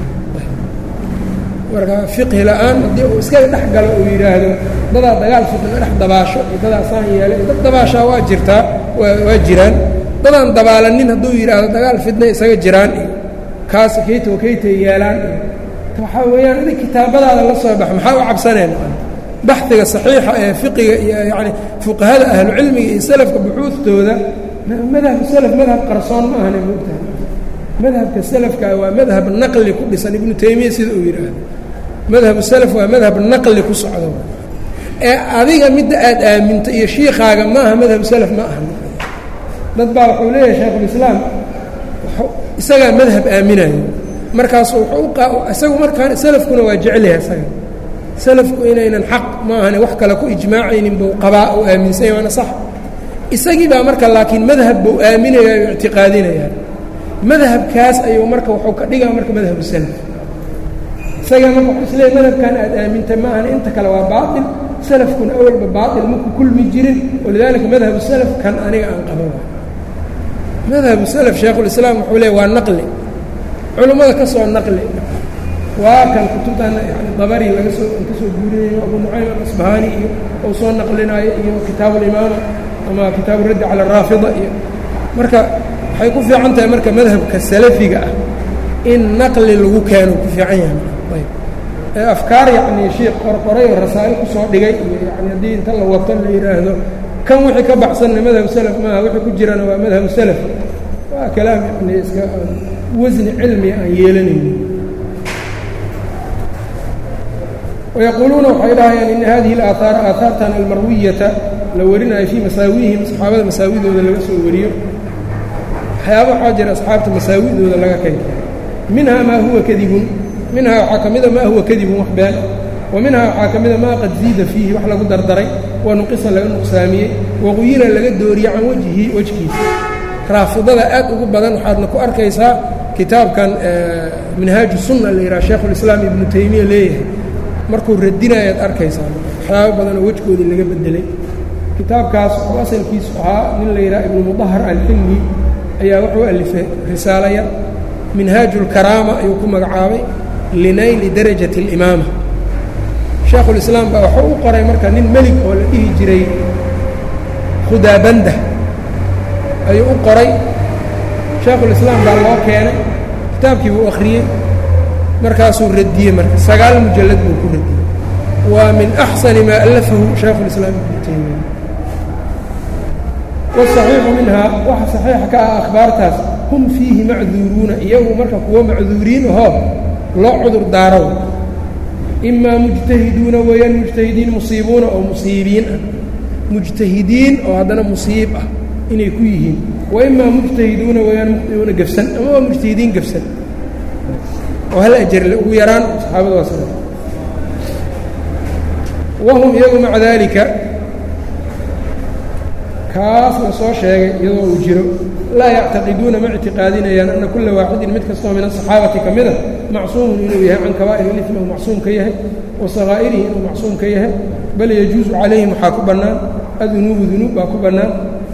marka fiqhi la'aan haddii uu iskaga dhex galo uu yidhaahdo dadaa dagaal fitna dhex dabaasho iyo dadaa saan yeelay dad dabaashaa waa jirtaa waa jiraan dadaan dabaalanin hadduu yidhaahdo dagaal fitna isaga jiraan iyo kaas kayta wa kaytay yeelaan iyo waxaa weeyaan adig kitaabadaada la soo bax maxaa u cabsaneen baxiga saxiixa ee fiqiga iyo yacni fuqahada ahlucilmiga iyo salafka buxuudtooda madhab salaf madhab qarsoon ma ahane moogtahay madhabka salafka waa madhab naqli ku dhisan ibnu taymiya sida uu yidhaahdo madhabu salaf waa madhab naqli ku socdo ee adiga midda aad aaminto iyo shiikaaga ma aha madhab salaf ma aha dad baa wuxuu leeyahay shaykhulislaam isagaa madhab aaminayo markaasu wuxuu isagu markaan salafkuna waa jecelyahay isaga salafku inaynan xaq maahane wax kale ku ijmaacaynin buu qabaa uu aaminsanya waana sax isagii baa marka laakiin madhab buu aaminaya o ictiqaadinayaa madhabkaas ayuu marka wuxuu ka dhigaa marka madhabu salaf isagaa marka wuxuu isleeyahy madhabkan aad aaminta ma ahane inta kale waa baatil salafkuna awalba baatil maku kulmi jirin walidaalika madhabu salaf kan aniga aan qaba madhabu salaf shaekhulislaam wuxuu leey waa naqli culummada ka soo naqli waa kan kutubtan yani dabari laga soo ka soo guurinayo abu nucaym alasbahaani iyo ou soo naqlinaayo iyo kitaabu alimaama ama kitaabu raddi cala araafida iyo marka waxay ku fiican tahay marka madhabka salafiga ah in naqli lagu keeno ku fiican yahay ayb ee afkaar yacni sheikh qorqoray oo rasaa'il ku soo dhigay iyo yani haddii inta la wato la yidhaahdo kan wixii ka baxsanna madhabu salaf maaha wixii ku jirana waa madhabu salaf waa kalaam yani iska wasni cilmi aan yeelanaynin wayaquuluuna waxay dhahayaan ina hadihi alaahaara aahaartan almarwiyata la warinayo fii masaawihim saxaabada masaawidooda laga soo wariyo waxyaaba waxaa jira asxaabta masaawidooda laga kenkay minhaa maa huwa kadibun minhaa waxaa ka mida maa huwa kadibun wax been wa minhaa waxaa ka mida maa qad ziida fiihi wax lagu dardaray wa nuqisa laga nuqsaamiyey waquyira laga dooriyey can wajhi wejkiisa raafidada aad ugu badan waxaadna ku arkaysaa kitaabkan minhaaju sunna la yidhaha sheekhulislaam ibnu taymiya leeyahay markuu radinayaad arkaysaa waxyaaba badanoo wejkoodii laga bedelay kitaabkaas oo asalkiisu ahaa nin la yidhaha ibnu mudahar alxilmi ayaa wuxuu alifay risaalaya minhaaju lkaraama ayuu ku magacaabay linayli darajati alimaama sheekhulislaam baa waxuu u qoray marka nin melig oo la dhihi jiray khudaabanda ayuu u qoray sheekhulislaam baa loo keenay kitaabkii buu akhriyey markaasuu radiyey marka sagaal mujallad buu ku radiyey waa min axsani maa allafahu shaykhulislaam ibnu taymiya wasaxiixu minhaa waxa saxiixa ka ah akhbaartaas hum fiihi macduuruuna iyagu marka kuwo macduuriin ahoo loo cudur daaro imaa mujtahiduuna weeyaan mujtahidiin musiibuuna oo musiibiin ah mujtahidiin oo haddana musiib ah inay ku yihiin wa imaa mujtahiduuna weeyaan muqdiuuna gefsan ama waa mujtahidiin gefsan oo hal ajarle ugu yaraan saxaabada waa sida wahum iyagu maca daalika kaas la soo sheegay iyadoo uu jiro laa yactaqiduuna ma ictiqaadinayaan anna kulla waaxidin mid kastoo min asaxaabati ka mida macsuumun inuu yahay can kabaa'ir ilifmi uu macsuum ka yahay wa sakaa'irihi inuu macsuum ka yahay bal yajuusu calayhim waxaa ku bannaan adunuubu dunuub baa ku bannaan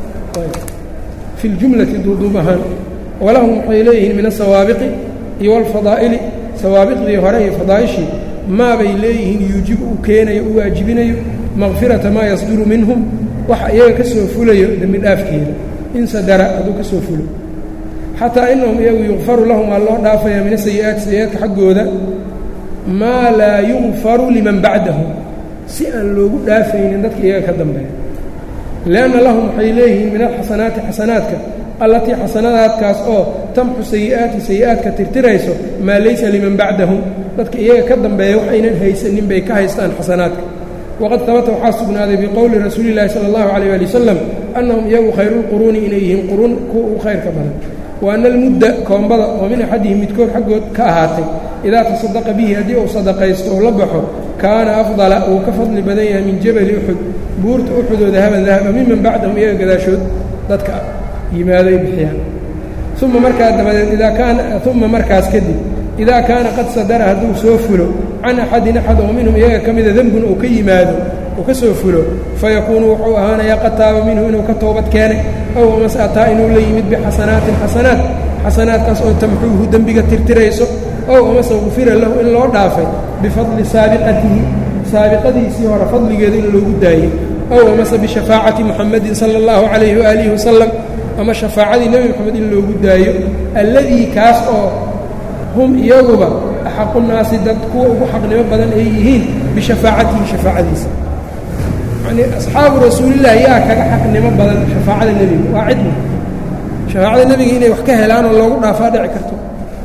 fi ljumlati duuduub ahaan walahum waxay leeyihiin min asawaabiqi iyo walfadaa'ili sawaabiqdii hore iyo fadaa'ishii maabay leeyihiin yuujibu uu keenayo u waajibinayo makfirata maa yasduru minhum waxa iyaga ka soo fulayo dembi dhaafkeeda in sadara hadduu ka soo fulo xataa inahum iyagu yukfaru lahum waa loo dhaafaya min asayi'aati sayi-aadka xaggooda maa laa yukfaru liman bacdahum si aan loogu dhaafaynin dadka iyaga ka dambeeya lianna lahum waxay leeyihiin min alxasanaati xasanaadka allatii xasanadaadkaas oo tamxu sayi'aati sayi'aadka tirtirayso maa laysa liman bacdahum dadka iyaga ka dambeeya waxaynan haysanin bay ka haystaan xasanaadka waqad habata waxaa sugnaaday biqowli rasuuli llaahi sala allahu calayh ali wasalam annahum iyagu khayruulquruuni inay yihiin quruun kuwa u khayrka badan wa anna almudda koombada oo min axadihim midkood xaggood ka ahaatay idaa tasadaqa bihi haddii uu sadaqaysto oo la baxo kaana afdala wuu ka fadli badan yahay min jabali uxud buurta uxudoo dahaban dahaba miman bacdahum iyaga gadaashood dadka yimaaday bixiyaan uma markaa dabadeed idaa kaana uma markaas kadib idaa kaana qad sadara hadduu soo fulo can axadin axad oo minhum iyaga ka mida dembun uu ka yimaado uu ka soo fulo fayakuunu wuxuu ahaanayaa qad taaba minhu inuu ka toobad keenay ow amase ataa inuu la yimid bixasanaatin xasanaat xasanaadkaas oo tamxuuhu dembiga tirtirayso ow amase gufira lahu in loo dhaafay bifadli saabiqatihi saabiqadiisii hore fadligeeda in loogu daayey ow amase bishafaacati muxamadin sala allahu calayhi waaalihi wasalam ama shafaacadii nebi moxamed in loogu daayo alladii kaas oo hum iyaguba axaqu naasi dad kuwa ugu xaqnimo badan ay yihiin bishafaacatihi shafaacadiisa yacnii asxaabu rasuulillahi yaa kaga xaqnimo badan shafaacada nebiga waa cidna shafaacada nebiga inay wax ka helaan oo loogu dhaafaa dhici karto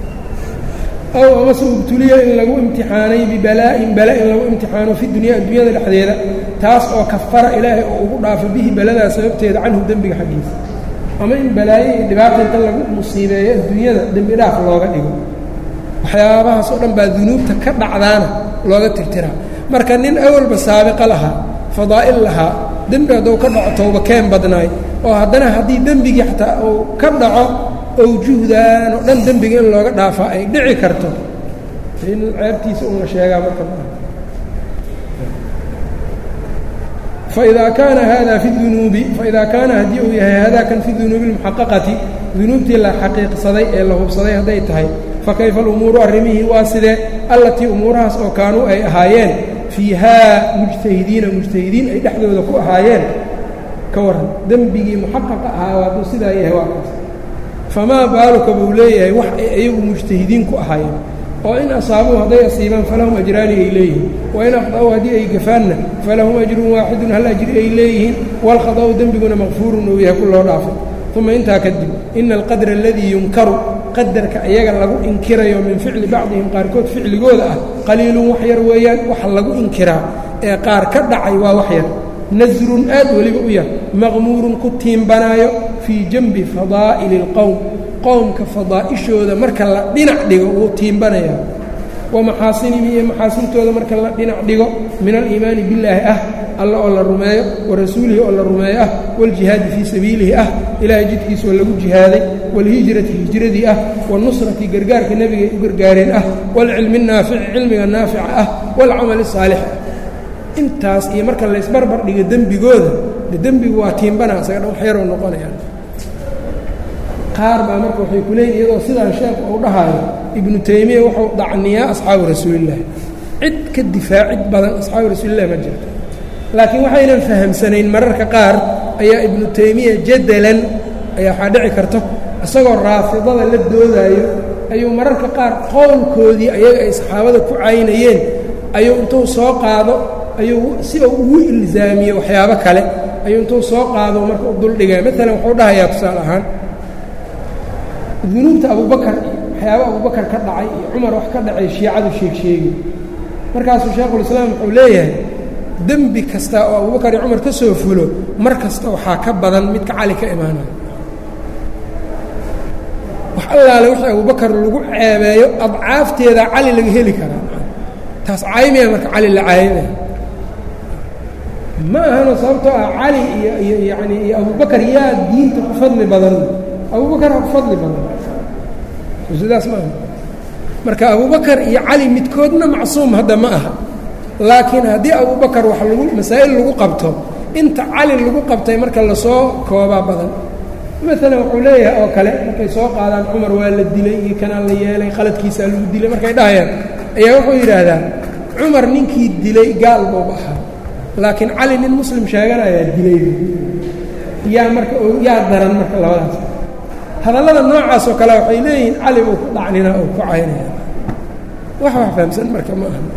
ow amase ubtuliya in lagu imtixaanay bibalaa'in bala in lagu imtixaano fi dunya addunyada dhexdeeda taas oo kafara ilaahay oo ugu dhaafo bihi baladaa sababteeda canhu dembiga xaggiisa ama in balaayo iyo dhibaata inta lagu musiibeeyo adduunyada dembi dhaaf looga dhigo waxyaabahaas oo dhan baa dunuubta ka dhacdaana looga tirtiraa marka nin awalba saabiqa lahaa fadaa'il lahaa dembi hadduu ka dhaco towba keen badnaay oo haddana haddii dembigii xataa uu ka dhaco owjuhdan oo dhan dembiga in looga dhaafaa ay dhici karto in ceebtiisa una sheegaa marka maaha faidaa kaana hada fi dunuubi faidaa kaana haddii uu yahay hada kan fi dunuubi اlmuxaqaqati dunuubtii la xaqiiqsaday ee la hubsaday hadday tahay fakayfa alumuuru arrimihii waa sidee allatii umuurahaas oo kaanuu ay ahaayeen fiihaa mujtahidiina mujtahidiin ay dhexdooda ku ahaayeen ka warran dembigii muxaqaqa ahaa hadduu sidaa yahay waa kaas famaa baaluka buu leeyahay wax ay ayagu mujtahidiin ku ahaayeen oo in asaabuu hadday asiibaan falahum ajraani ay leeyihiin wain akhda'uu haddii ay gafaanna falahum ajrun waaxidun hal ajri ay leeyihiin waalkhada'u dembiguna makfuurun uu yahay ku loo dhaafay uma intaa kadib ina alqadra aladii yunkaru qadarka iyaga lagu inkirayo min ficli bacdihim qaarkood ficligooda ah qaliilun wax yar weeyaan waxa lagu inkiraa ee qaar ka dhacay waa wax yar nasrun aad weliba u yar maqmuurun ku tiimbanaayo fii janbi fadaa'ili اlqowm qowmka fadaa'ishooda marka la dhinac dhigo wuu tiimbanayaa wa maxaasinihim iyo maxaasintooda marka la dhinac dhigo min aliimaani billaahi ah alla oo la rumeeyo wa rasuulihi oo la rumeeyo ah waaljihaadi fii sabiilihi ah ilaahay jidkiisoo lagu jihaaday waalhijrati hijradii ah waalnusrati gargaarka nebiga ay u gargaareen ah waalcilmi naafici cilmiga naafica ah waalcamali saalix ah intaas iyo marka laysbarbar dhigo dembigooda de dembigu waa tiimbanaa isaga dhan wax yaroo noqonayaan qaar baa marka waxay ku leeyihin iyadoo sidaan sheekhu uu dhahaayo ibnu taymiya wuxuu dacniyaa asxaabu rasuulillahi cid ka difaacid badan asxaabu rasuulillahi ma jirto laakiin waxaynan fahamsanayn mararka qaar ayaa ibnu taymiya jadalan ayaa waxaa dhici karto isagoo raafidada la doodaayo ayuu mararka qaar qowlkoodii ayaga ay saxaabada ku caynayeen ayuu intuu soo qaado ayuu si uu ugu ilzaamiye waxyaabo kale ayuu intuu soo qaado marka u duldhigaya maalan wuxuu dhahayaa tusaale ahaan dunuubta abubakar waxyaaba abubakar ka dhacay iyo cumar wax ka dhacay shiicadu sheeg sheegi markaasuu shaekhulislaam wuxuu leeyahay dembi kasta oo abubakar iyo cumar ka soo fulo mar kasta waxaa ka badan midka cali ka imaanayo wax allaale wixii abubakar lagu ceebeeyo adcaafteeda cali laga heli karaa taas caymaya marka cali la caymaya ma ahano sababtoo ah cali iyo iyo yacani iyo abubakar yaa diinta ku fadli badan abubakar ha ku fadli badan sidaas ma aha marka abubakar iyo cali midkoodna macsuum hadda ma aha laakiin haddii abubakar wax lagu masaa'il lagu qabto inta cali lagu qabtay marka lasoo koobaa badan maalan wuxuu leeyahay oo kale markay soo qaadaan cumar waa la dilay iyo kanaa la yeelay qaladkiisaa lagu dilay markay dhahayaan ayaa wuxuu yidhaahdaa cumar ninkii dilay gaal buuba ahaa laakiin cali nin muslim sheeganayaa dilay yaa marka yaa daran marka labadaas hadallada noocaas oo kale waxay leeyihiin cali buu ku dhacnina oo ku caynaya wax wax fahamsan marka ma aha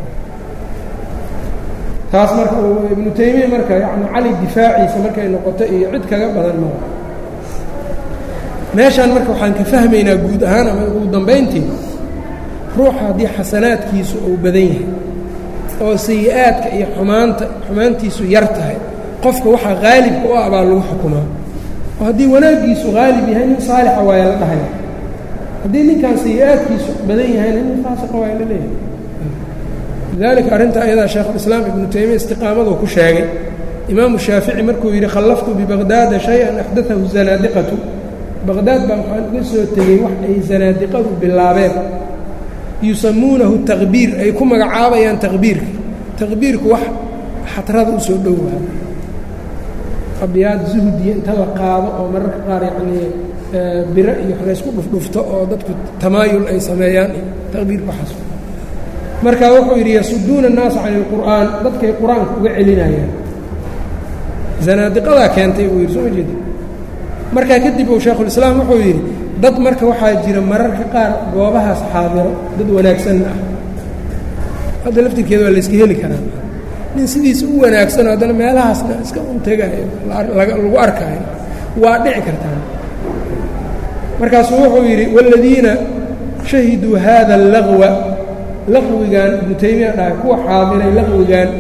taas marka uu ibnu taymiya marka yani cali difaaciisa markay noqoto iyo cid kaga badan maa meeshaan marka waxaan ka fahmaynaa guud ahaan ama ugu dambayntii ruuxa haddii xasanaadkiisu uu badan yahay oo sayi-aadka iyo xumaanta xumaantiisu yar tahay qofka waxaa haalibka u ah baa lagu xukumaa oo haddii wanaaggiisu haalib yahay nin saalixa waaya la dhahaya haddii ninkan sayi-aadkiisu badan yahayna nin faasiqa waaya la leeyahay lidalika arrinta ayadaa sheekhulislaam ibnu taymiya istiqaamaduu ku sheegay imaamu shaafici markuu yidhi khallaftu bibaqdaada shay-an axdaahu zanaadiqatu baqdaad baa waxaan uga soo tegey wax ay zanaadiqadu bilaabeen yusamuunahu taqbiir ay ku magacaabayaan taqbiirka taqbiirku wax xatrada u soo dhowaa abyaad zuhdiya inta la qaado oo mararka qaar yacnii biro iyo wax laysku dhufdhufto oo dadku tamaayul ay sameeyaan taqbiirku waxaas marka wuxuu yidhi yasuduuna annaasa cani ilqur'aan dadkay qur-aanka uga celinayaan zanaadiqadaa keentay buu yidhi soo ma jeeda markaa kadib uu shaekhulislaam wuxuu yidhi dad marka waxaa jira mararka qaar goobahaas xaadiro dad wanaagsanna ah hadda laftirkeeda waa layska heli karaa nin sidiisa u wanaagsanoo haddana meelahaasna iska untegayo lagu arkaayo waa dhici kartaa markaasuu wuxuu yidhi waaladiina shahiduu haada allaqwa laqwigan ibnu taymiya dhahay kuwa xaadiray laqwigan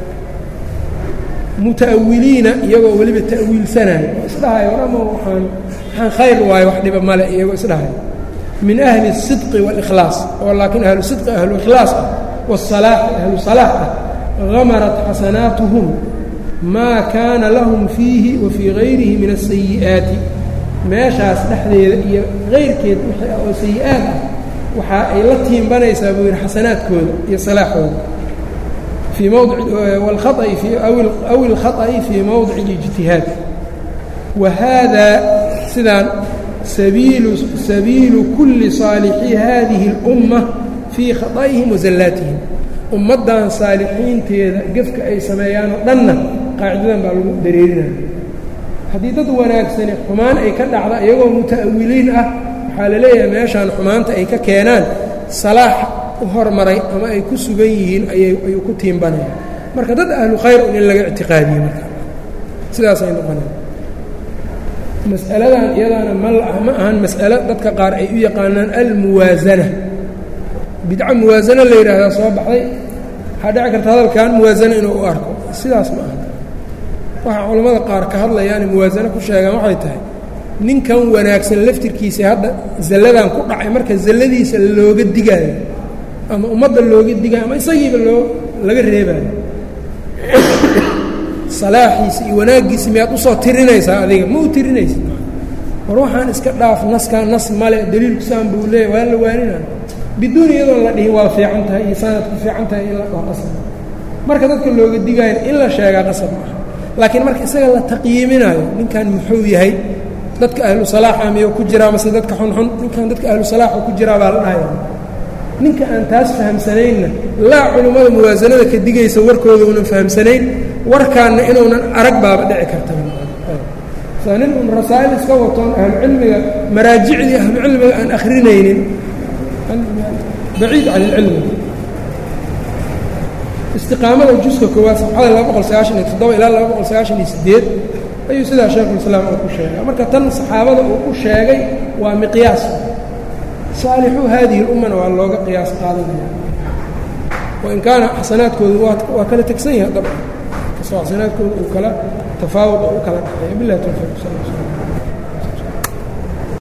muta'awiliina iyagoo weliba ta'wiilsanayo oo isdhahayo warama waxaan waxaan khayr waayo wax dhiba male iyagoo isdhahayo min ahli الsidqi wاlإkhlaas oo laakiin ahlu sidqi ahlu ikhlaas ah waالsalaaxi ahlu salaax ah hamarat xasanaatuhum maa kaana lahum fiihi wa fii gayrihi min asayi'aati meeshaas dhexdeeda iyo kayrkeed wixii ah oo sayi-aad ah waxa ay la tiimbanaysaa buu yidhi xasanaadkooda iyo salaaxooda fii mawdic wاlkhaطأi aw اlkhaطأi fii mowdic اlijtihaad wa haadaa sidaan sabiilu sabiilu kulli saalixii hadihi اlأumma fii khaطa'ihim wa zallaatihim ummaddan saalixiinteeda gefka ay sameeyaan oo dhanna qaacidadan baa lagu dareerinaya haddii dad wanaagsani xumaan ay ka dhacda iyagoo muta'awiliin ah waxaa la leeyahay meeshaan xumaanta ay ka keenaan salaax u hormaray ama ay ku sugan yihiin ayayuu ku tiimbanaya marka dad ahlu khayr un in laga ictiqaadiye marka sidaasay noqonaya mas'aladan iyadaana ma ma ahan mas'alo dadka qaar ay u yaqaanaan almuwaasana bidco muwaasano la yidhaahdaa soo baxday waxaa dhici karta hadalkan muwaasano inuu u arko sidaas ma aha waxaa culammada qaar ka hadlayaane muwaasano ku sheegaan waxay tahay ninkan wanaagsan laftirkiisa hadda zalladan ku dhacay marka zalladiisa looga digaayo ama ummadda looga digaayo ama isagiiba loo laga reebaayo salaaxiisa iyo wanaaggiisa miyaad usoo tirinaysaa adiga ma u tirinaysid war waxaan iska dhaaf naskaa nas male daliilku saan buu leeya waa la waaninaa biduun iyadoon la dhihin waa fiican tahay iyo sanad ku fiican tahay in la dhao qasab marka dadka looga digaayo in la sheegaa qasab maaha laakiin marka isaga la taqyiiminaayo ninkan muxuu yahay dadka ahlu salaaxa miyuu ku jiraa mase dadka xunxun ninkan dadka ahlu salaaxa ku jiraa baa la dhahaya ninka aan taas fahamsanaynna laa culummada muwaasanada ka digaysa warkooda unan fahamsanayn warkaanna inuunan arag baaba dhici karta saa nin un rasaa'il iska watoon ahlucilmiga maraajicdii ahlucilmiga aan akhrinaynin baciid can ilcilmi istiqaamada juska koowaad safxada laba boqol sagaashan iyo toddoba ilaa laba boqol sagaashan iyo siddeed ayuu sidaa sheekhulislaam uu ku sheegay marka tan saxaabada uu ku sheegay waa miqyaas saalixuu haadihi اlummana waa looga qiyaas qaadanaya wain kaana xasanaadkoodu waa kala tegsan yahay dabcan kasoo xasanaadkooda uu kala tafaawuq oo u kala dhaxeeya bilahi towfiiq sal